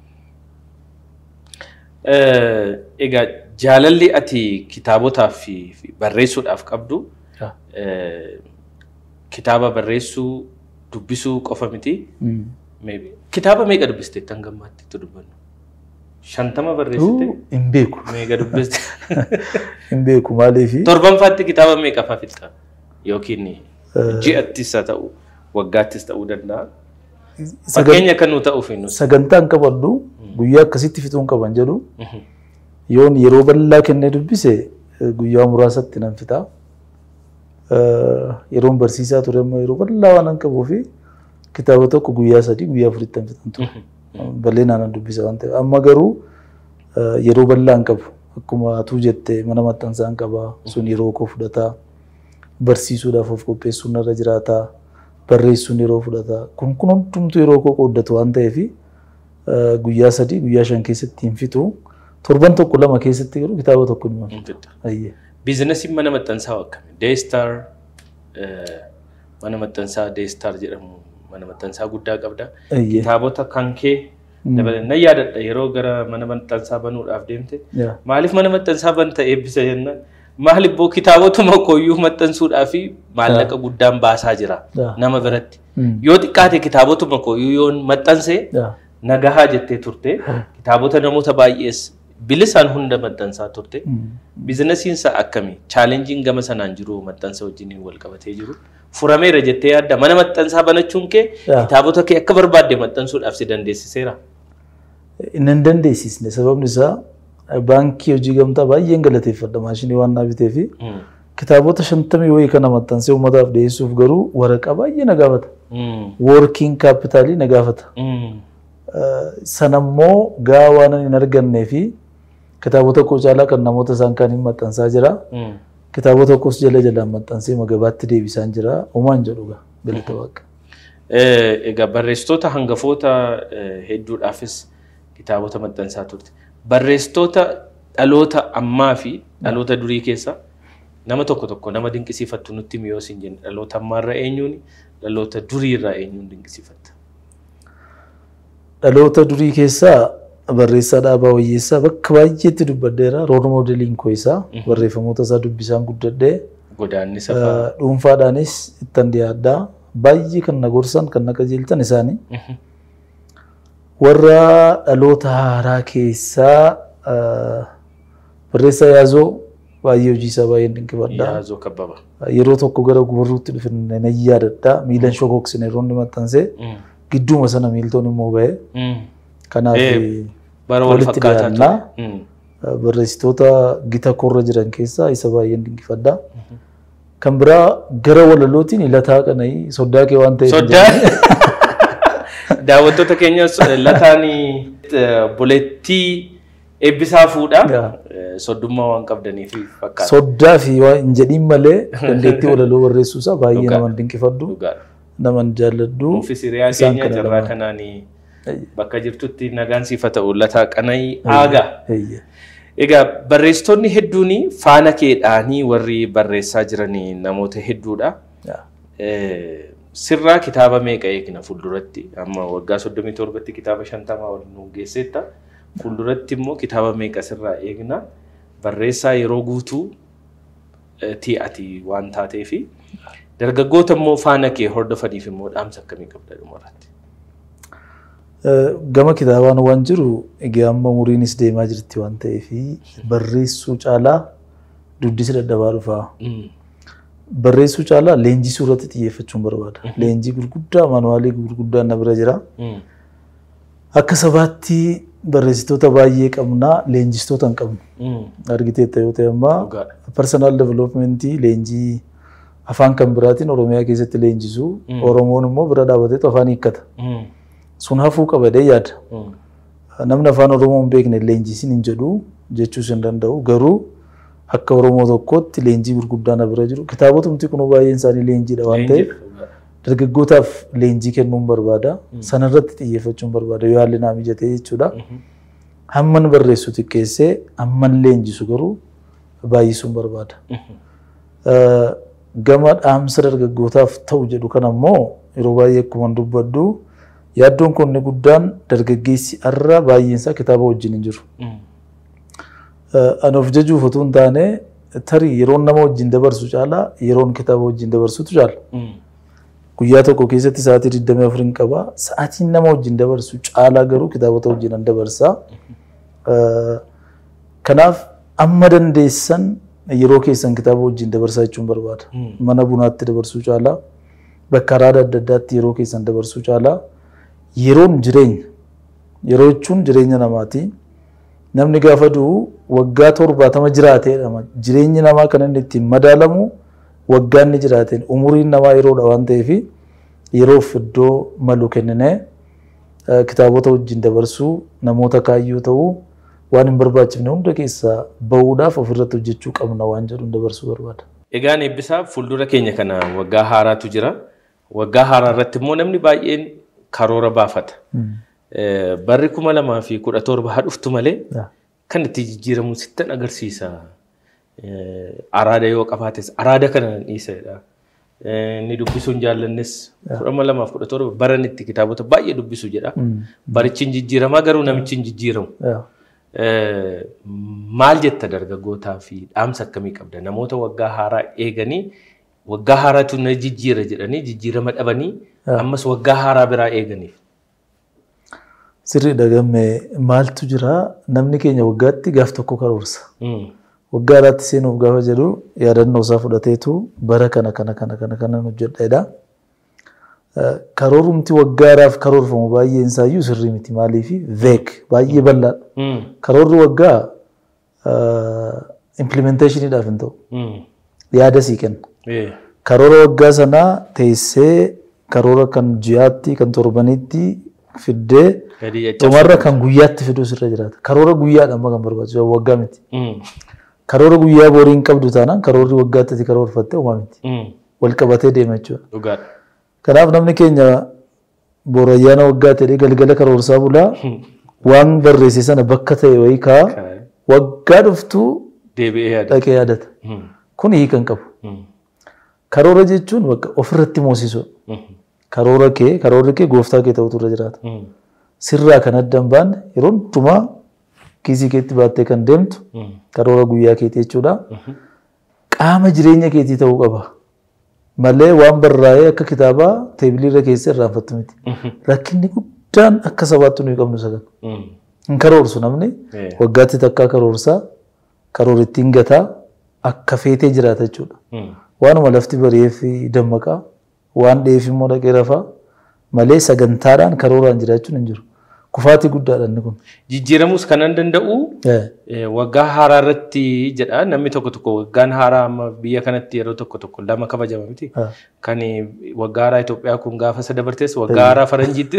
Egaa jaalalli ati kitaabotaaf fi fi barreessuudhaaf qabdu Ah. eh, kitaaba barreessuu dubbisuu qofa miti. Mm. Maybe. Kitaaba meeqa dubbiste tan gammaatti itti dubbannu? Shantama barreessite? Uu, Hin beeku. Meeqa dubbiste? Hin beeku maaliifi Torbanfaatti kitaaba meeqa fa'aa fixxa? Yookiin ji'attis haa ta'u, waggaattis ta'uu danda'a. Fakkeenya kan nu ta'uuf hin sagantaan qabadhu guyyaa akkasitti fixuun qaban jedhu yoon yeroo bal'aa kennee dubbise eh, guyyaa muraasatti nan fixa. Eh, Yeroon barsiisaa ture immoo yeroo bal'aa waan an qabuu fi kitaaba tokko guyyaa sadii guyyaa afuritti nan fixan ture. Bal'inaan nan dubbisa waan ta'eef. Amma garuu eh, yeroo bal'aa hin qabu. Akkuma atuu jette mana maxxansaa hin qaba. Sun yeroo koo fudhata. Barsiisuudhaaf of qopheessuun narra jiraata. Barreessuun yeroo fudhata. Kun kun hundumtuu yeroo koo qooddatu waan ta'eef guyyaa sadii guyyaa shan keessatti hin fixu. Torban tokko lama keessatti garuu kitaaba tokko ni fixu. Ayyee. Biizinasiin mana maxxansaa akkami? Deestar mana maxxansaa Deestar jedhamu mana maxxansaa guddaa qabda. Ayyee. Kitaabota kan kee dabalan nan yaadadha yeroo gara mana maxxansaa banuudhaaf deemte. Yaa. Maaliif mana maxxansaa banta eebbisa jennaan? Maal ibboo kitaabotuma kooyyuu maxxansuudhaa fi maallaqa guddaan baasaa jira Yaa. nama biratti. Mm. Yoo xiqqaate kitaabotuma kooyyuu yoon maxxansee Yaa. nagahaa jettee turte kitaabota namoota baay'ees bilisaan hunda maxxansaa turte. Biizinasiinsa akkami? Chaalenjiin gama sanaan jiru maxxansa wajjiniin wal qabatee jiru. Furameera jettee yaadda mana maxxansaa banachuun kee Yaa. kitaabota kee akka barbaadde maxxansuudhaaf si dandeessiseera. Inni hin dandeessisne sababni isaa baankii hojii gamtaa baay'een galateeffadha maashinii waan naa bitee fi Mm. kitaabota shantamii wayii kana maxxansee uummataaf dhiyeessuuf garuu waraqaa baay'ee na gaafata. Mm. Working capitalii na gaafata. Mm. sanammoo gaa waan hin argannee fi kitaabota koo caalaa kan namoota isaan kaan hin maxxansaa jira. Kitaabota tokkos jala jalaan maxxansee magabaatti deebisaan jira. Uumaan jedhu gaa galata waaqa. Egaa barreessitoota hangafoota eh, hedduudhaafis kitaabota maxxansaa turte. Barreessitoota dhaloota ammaa fi dhaloota durii keessa nama tokko tokko nama dinqisiifattu nutti miyoo siin jenna. Dhaloota ammaarra eenyuun dhaloota duriirraa eenyuun dinqisiifatta. Dhaloota durii keessaa barreessaa dhaabaa wayyeessaa bakka baay'eetti dubbadheera. Rool moodeliin koo isaa barreeffamoota isaa dubbisaan guddadhee Godaanni safaa. Eh, dhuunfaadhaanis ittan dhiyaadhaa. Baay'ee kan na gorsan kan na qajeelchan isaanii. Warra dhaloota haaraa keessaa eh, barreessaa yaazoo baay'ee hojii isaa baay'ee dinqifadhaa. Yaazoo kabbaba. Yeroo tokko gara gubarruutti dhufne nan yaadadha. Miilan shokoksine yeroo inni maxxansee gidduuma sana miiltoon immoo ba'e. Kanaaf Eh, Bara wal walitti fakkaataa dhiyaannaa. ture. Mm. barreessitoota gita korra jiran keessaa isa baay'een dinqifadha. Kan biraa gara walalootiin ilataa qana'ii soddaa kee waan ta'eef. Soddaa daawwattoota keenya lataan bulettii eebbisaa fuudhaa Yaa. Eh, soddummaa waan qabdaniif fakkaata. Soddaa fi waan hin jedhiin malee dandeettii walaloo barreessuu isaa baay'ee Dhugaa. naman dinqifadhu. Dhugaadha. Naman jaalladhu. Nuufis hiriyaa isaan keenya kana jarraa lamaan. kanaanii bakka jirtutti nagaan siifa ta'u lataa qana'ii aagaa. Eeyye. Egaa barreessitoonni hedduun faana keedhaanii warri barreessaa jiranii namoota hedduudha. Yaa. Eh, Sirraa kitaaba meeqa eegna fuulduratti? Amma waggaa soddomii torbatti kitaaba shantamaa ol nu geesseetta. Fuulduratti immoo kitaaba meeqa sirraa eegna? Barreessaa yeroo guutuu eh, ti'ati waan taateefi dargaggoota immoo faana kee hordofaniif immoo dhaamsa akkamii qabda dhumarratti? Eh, Gama kitaabaan waan jiru egaa amma umuriinis deemaa jirti waan ta'eef barreessuu caalaa dubbisi dadhabaa dhufaa. Barreessuu caalaa leenjisuu irratti xiyyeeffachuun barbaada. Leenjii gurguddaa maanuwaalii gurguddaa na bira jira. Akka sabaatti barreessitoota baay'ee qabnaa leenjistoota hin qabnu. Argiteetta yoo ta'e ammaa Dhugaadha. personal developmentii leenjii afaan kan biraatiin Oromiyaa keessatti leenjisuu Oromoon immoo bira dhaabateetu afaan hiikkata. Sun hafuu qabadee yaada. Namni afaan Oromoo hin beekne leenjisiin hin jedhu jechuus hin danda'u. Garuu akka Oromoo tokkootti leenjii gurguddaa na bira jiru. Kitaabotumti kun baay'een isaanii leenjiidha waan ta'eef dargaggootaaf leenjii kennuun barbaada. Sanarratti xiyyeeffachuun barbaada yoo haalli naa mijatee jechuudha. Hamman barreessu xiqqeessee hamman leenjisu garuu baay'isuun barbaada. Eh, Gama dhaamsa dargaggootaaf ta'u jedhu kan ammoo yeroo baay'ee akkuma dubbaddu yaaddoon kun inni guddaan dargaggeessi har'a baay'een isaa kitaaba wajjin hin jiru. Ani of jajuuf otoo hin taane tarii yeroon nama wajjin dabarsu caalaa yeroon kitaaba wajjin dabarsutu caala. Guyyaa tokko keessatti sa'aatii 24 hin qaba. Sa'aatiin nama wajjin dabarsu caalaa garuu kitaabota wajjin an dabarsa. Eh, Kanaaf amma dandeessan yeroo keessan kitaaba wajjin dabarsaa jechuun barbaada. Mana bunaatti dabarsuu caalaa bakka araada adda addaatti yeroo keessan dabarsuu caalaa yeroon jireenya. Yeroo jechuun jireenya namaati. Namni gaafa du'u waggaa torbaatama jiraateedha. Jireenyi namaa kan inni ittiin madaalamu waggaa inni jiraateen umuriin namaa yeroodha waan ta'eef yeroof iddoo malu kenninee eh, kitaabota wajjin dabarsuu namoota kaayyoo ta'uu waan hin barbaachifne hunda keessaa bahuudhaaf ofirratti hojjechuu qabna waan jedhuun dabarsuu barbaada. Egaan eebbisaa fuuldura keenya kana waggaa haaraatu jira. Waggaa haaraa irratti immoo namni baay'een karoora baafata. Eh, Barri kuma lamaa fi kudha torba haa dhuftu malee Yaa. kan itti jijjiiramu sittan agarsiisa. Eh, Araada yoo qabaates araada kana dhiisedha. Inni dubbisuun jaallannes kudha lamaaf kudha torba baran itti kitaabota baay'ee dubbisu jedha. Barichi hin jijjiiramaa garuu namichi hin jijjiiramu. Yaa. Eh, maal jetta dargaggootaa fi dhaamsa akkamii qabda namoota waggaa haaraa eeganii waggaa haaraatu na jijjiira jedhanii jijjiirama dhabanii ammas waggaa haaraa biraa eeganiif. Sirrii dhagamme maaltu jira namni keenya waggaatti gaaf tokko karoorsa. Mm. Waggaa alaatti seenuuf gaafa jedhu yaadannoo isaa fudhateetu bara kana kana kana kana kana hojjedheedha. Eh, Karoorumti waggaa haaraaf karoorfamu baay'een isaayyuu sirrii miti maaliif veek baay'ee bal'aadha. Mm. Karoorri waggaa implementationiidhaaf hin ta'u Mm. yaada sii kenna. Eh. Karoora waggaa sanaa teessee karoora kan ji'aatti kan torbanitti fiddee Gadi jechaa. dhumarra kan guyyaatti fiduu sirra jiraata. Karoora guyyaadhaan kan barbaachisu waggaa miti. Karoora guyyaa boriin qabdu taanaan karoorri waggaatti ati karoorfattee uumaa miti. Wal qabatee deema jechuudha. Dhugaadha. Kanaaf namni keenya boora ayyaana waggaa ta'ee galgala karoorsaa bulaa waan barreesse sana bakka ta'e wayii kaa waggaa dhuftuu Deebi'ee yaada. dhaqee yaadata. Kun hiika hin qabu. Karoora jechuun bakka ofirratti moosisuu. Karoora kee karoorri kee gooftaa kee ta'utu irra jiraata. Sirraa kan adda hin baanne yeroo hundumaa kiisii keetti baattee kan deemtu karoora guyyaa keetii jechuudha. Qaama jireenya keetii ta'uu qaba. Malee waan barraa'ee akka kitaabaa teebilii irra keessa irraanfattu miti. Rakkinni guddaan akka sabaatti nuyi qabnu sagan. Hin karoorsu namni waggaatti takkaa karoorsaa karoorittiin gataa akka feetee jiraata jechuudha. Waanuma lafti bari'eef dammaqaa waan dheef immoo dhaqee rafaa malee sagantaadhaan karooraan jiraachuun hin jiru. Kufaatii guddaadha inni kun. Jijjiiramuus kan danda'u eh, waggaa haaraa irratti jedha namni tokko tokko waggaan haaraa amma biyya kanatti yeroo tokko tokko lama kabajama miti. Ah. Kan waggaa haaraa Itoophiyaa kun gaafa isa dabartees waggaa haaraa Faranjiittis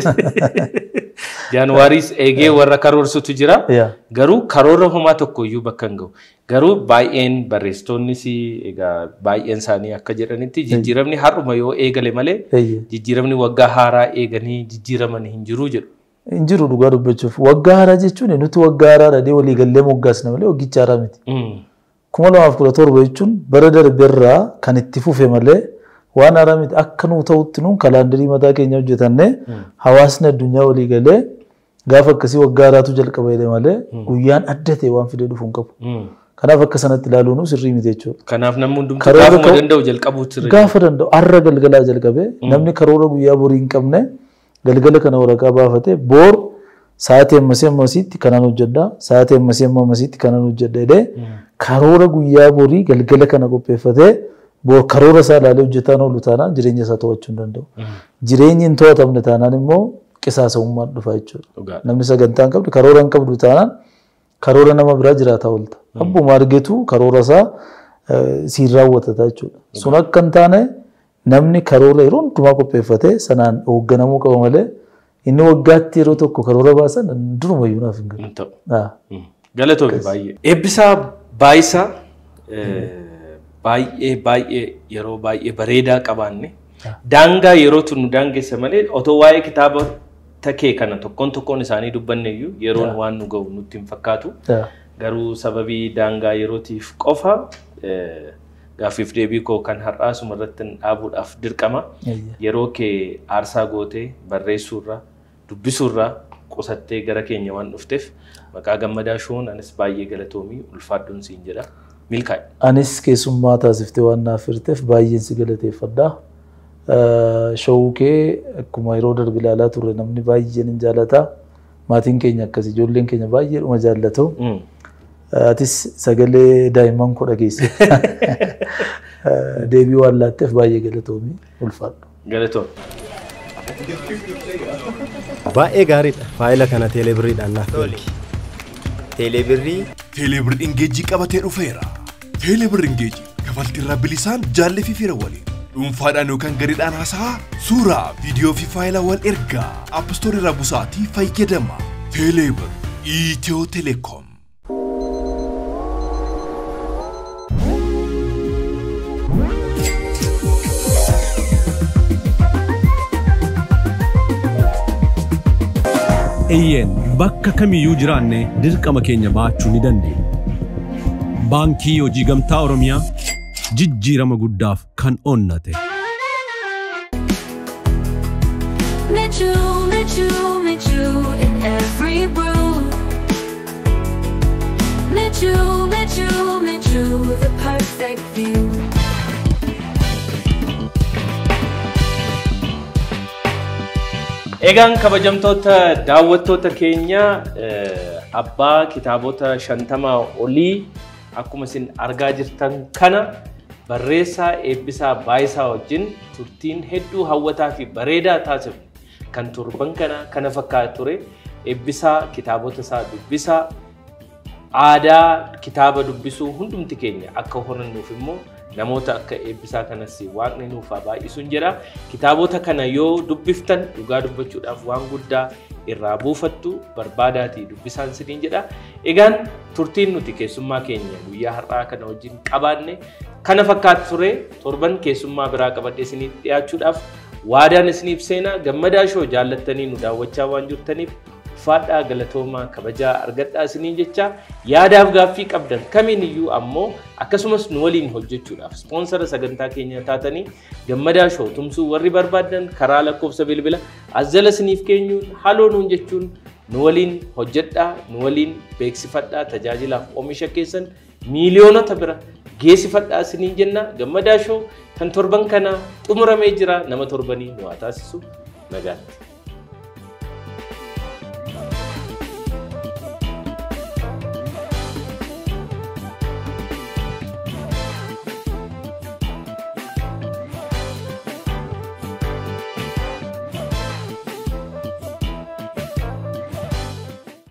Jaanuwaariis eegee warra karoorsutu jira. Yaa. Garuu karoora homaa tokko iyyuu bakka hin gahu. Garuu baay'een barreessitoonnis egaa baay'een isaanii akka jedhanitti jijjiiramni har'uma yoo eegale malee Eeyyee. jijjiiramni waggaa haaraa eeganii jijjiiraman hin jiru jedhu. Hin jiru dhugaa dubbachuuf. Waggaa haaraa jechuun nuti waggaa haaraa dhadhee walii gallee moggaasna malee waggicha haaraa miti. Mm. kuma lamaaf kudha torba jechuun bara darbeerraa kan itti fufe malee waan haaraa miti akka nuu ta'utti nuun kalaandarii mataa keenya hojjetannee hawaasni addunyaa walii galee gaafa akkasii waggaa haaraatu jalqaba jedhe malee guyyaan adda ta'e waan fidee dhufu hin qabu. Mm. Kanaaf akka sanatti ilaaluun sirrii miti jechuudha. Kanaaf namni hundumtuu Karoora gaafuma ka'u- danda'u jalqabuutu irra Gaafa danda'u har'a galgalaa jalqabee namni karoora guyyaa borii hin qabne galgala kana waraqaa baafatee boor sa'aatii ammasii ammasiitti kanaan hojjedha sa'aatii ammasii amma ammasiitti kanaan hojjedha jedhee karoora guyyaa borii galgala kana qopheeffatee boor karoora isaa ilaalee hojjetaan oolu taanaan jireenya isaa to'achuu hin danda'u. Jireenyi hin to'atamne taanaan immoo qisaasa'ummaan dhufa jechuudha. Dhugaadha. Namni sagantaa hin qabne karoora hin qabdu taanaan karoora nama biraa jiraataa oolta. Abbuma argetu karoora isaa eh, siin raawwatata jechuudha. Sun akka hin taane namni karoora yeroo hundumaa qopheeffatee sanaan hoogganamuu qaba malee inni waggaatti yeroo tokko karoora baasan durumayyuu naaf hin galu. hin ta'u. Ah, Galatoome baay'ee. Eebbisaa Baayisaa eh, baay'ee baay'ee yeroo baay'ee bareedaa qabaanne daangaa yeroo nu daangessa malee otoo waa'ee kitaaba takee kana tokkoon tokkoon isaanii dubbanne iyyuu yeroon waan nu ga'u nutti hin fakkaatu. ah, Garuu sababii daangaa yerootiif qofa eh, gaaffiif deebii koo kan har'aasuma irratti dhaabuudhaaf dirqama. eeyya. Yeroo kee aarsaa gootee barreessuurraa dubbisuurraa qusattee gara keenya waan dhufteef maqaa gammadaa shuun anis baay'ee galatoomii ulfaadhuun siin jedha. Milkaa'e. Anis keessummaa taasiftee waan naaf hirteef baay'een si galateeffadha. Ah, Showuu kee akkuma yeroo darbe ilaalaa turre namni baay'een hin jaallata. Maatiin keenya akkas ijoolleen keenya baay'eedhuma jaallatu. Mm. Atis sagalee daa'imman koo dhageesse. Deebii waan laatteef baay'ee galatoomii ulfaadhu. Galatoom. Baay'ee gaariidha. Faayila kana teelebiriidhaan naaf Toli. Teelebirrii Teelebir Ingeejii qabatee dhufeera. Teelebir Ingeejii kafaltii irraa bilisaan jaallee fi fira waliin. Dhuunfaadhaan yookaan gareedhaan haasa'aa suuraa, viidiyoo fi faayilaa wal ergaa appistoorii irraa busaatii fayyadama. Teelebir Itiyoo Telekoom. Eeyyeen bakka kamiyyuu jiraanne dirqama keenya baachuu ni dandeenya. Baankii Hojii Gamtaa Oromiyaa jijjiirama guddaaf kan onnate. Michu, Michu, Michu in every brew. Michu, Michu, Michu, the perfect view. Egaan kabajamtoota daawwattoota keenya eh, abbaa kitaabota shantamaa olii akkuma isin argaa jirtan kana barreessaa eebbisaa baayisaa wajjin turtiin hedduu hawwataa fi bareedaa taasifne kan torban kana kana fakkaatu ture eebbisaa kitaabota isaa dubbisaa aadaa kitaaba dubbisuu hundumti keenya akka horannuuf immoo namoota akka eebbisaa kanas waaqni nuuf haa baay'isuun jedha. Kitaabota kana yoo dubbiftan dhugaa dubbachuudhaaf waan guddaa irraa buufattu barbaadaatii dubbisaan siniin jedha. Egaan turtiin nuti keessummaa keenya guyyaa har'aa kana wajjin qabaanne kana fakkaatu ture torban keessummaa biraa qabadhee isiniif dhiyaachuudhaaf waadaan isiniif seenaa gammadaa shoo jaallattanii nu daawwachaa waan jirtaniif uffadhaa galatoomaa kabajaa argadhaa isiniin jecha yaadaaf gaaffii qabdan kamiin iyyuu ammoo akkasumas nu waliin hojjechuudhaaf ispoonsara sagantaa keenya taatanii gammadaa shoo tumsuu warri barbaadan karaa lakkoofsa bilbila as jala isiniif keenyuun haloo nuun jechuun nu waliin hojjedhaa nu waliin beeksifadhaa tajaajilaaf oomisha keessan miiliyoonota bira geessifadhaa isiniin jenna gammadaa shoo kan torban kana xumuramee jira nama torbanii nu haa taasisu nagaatti.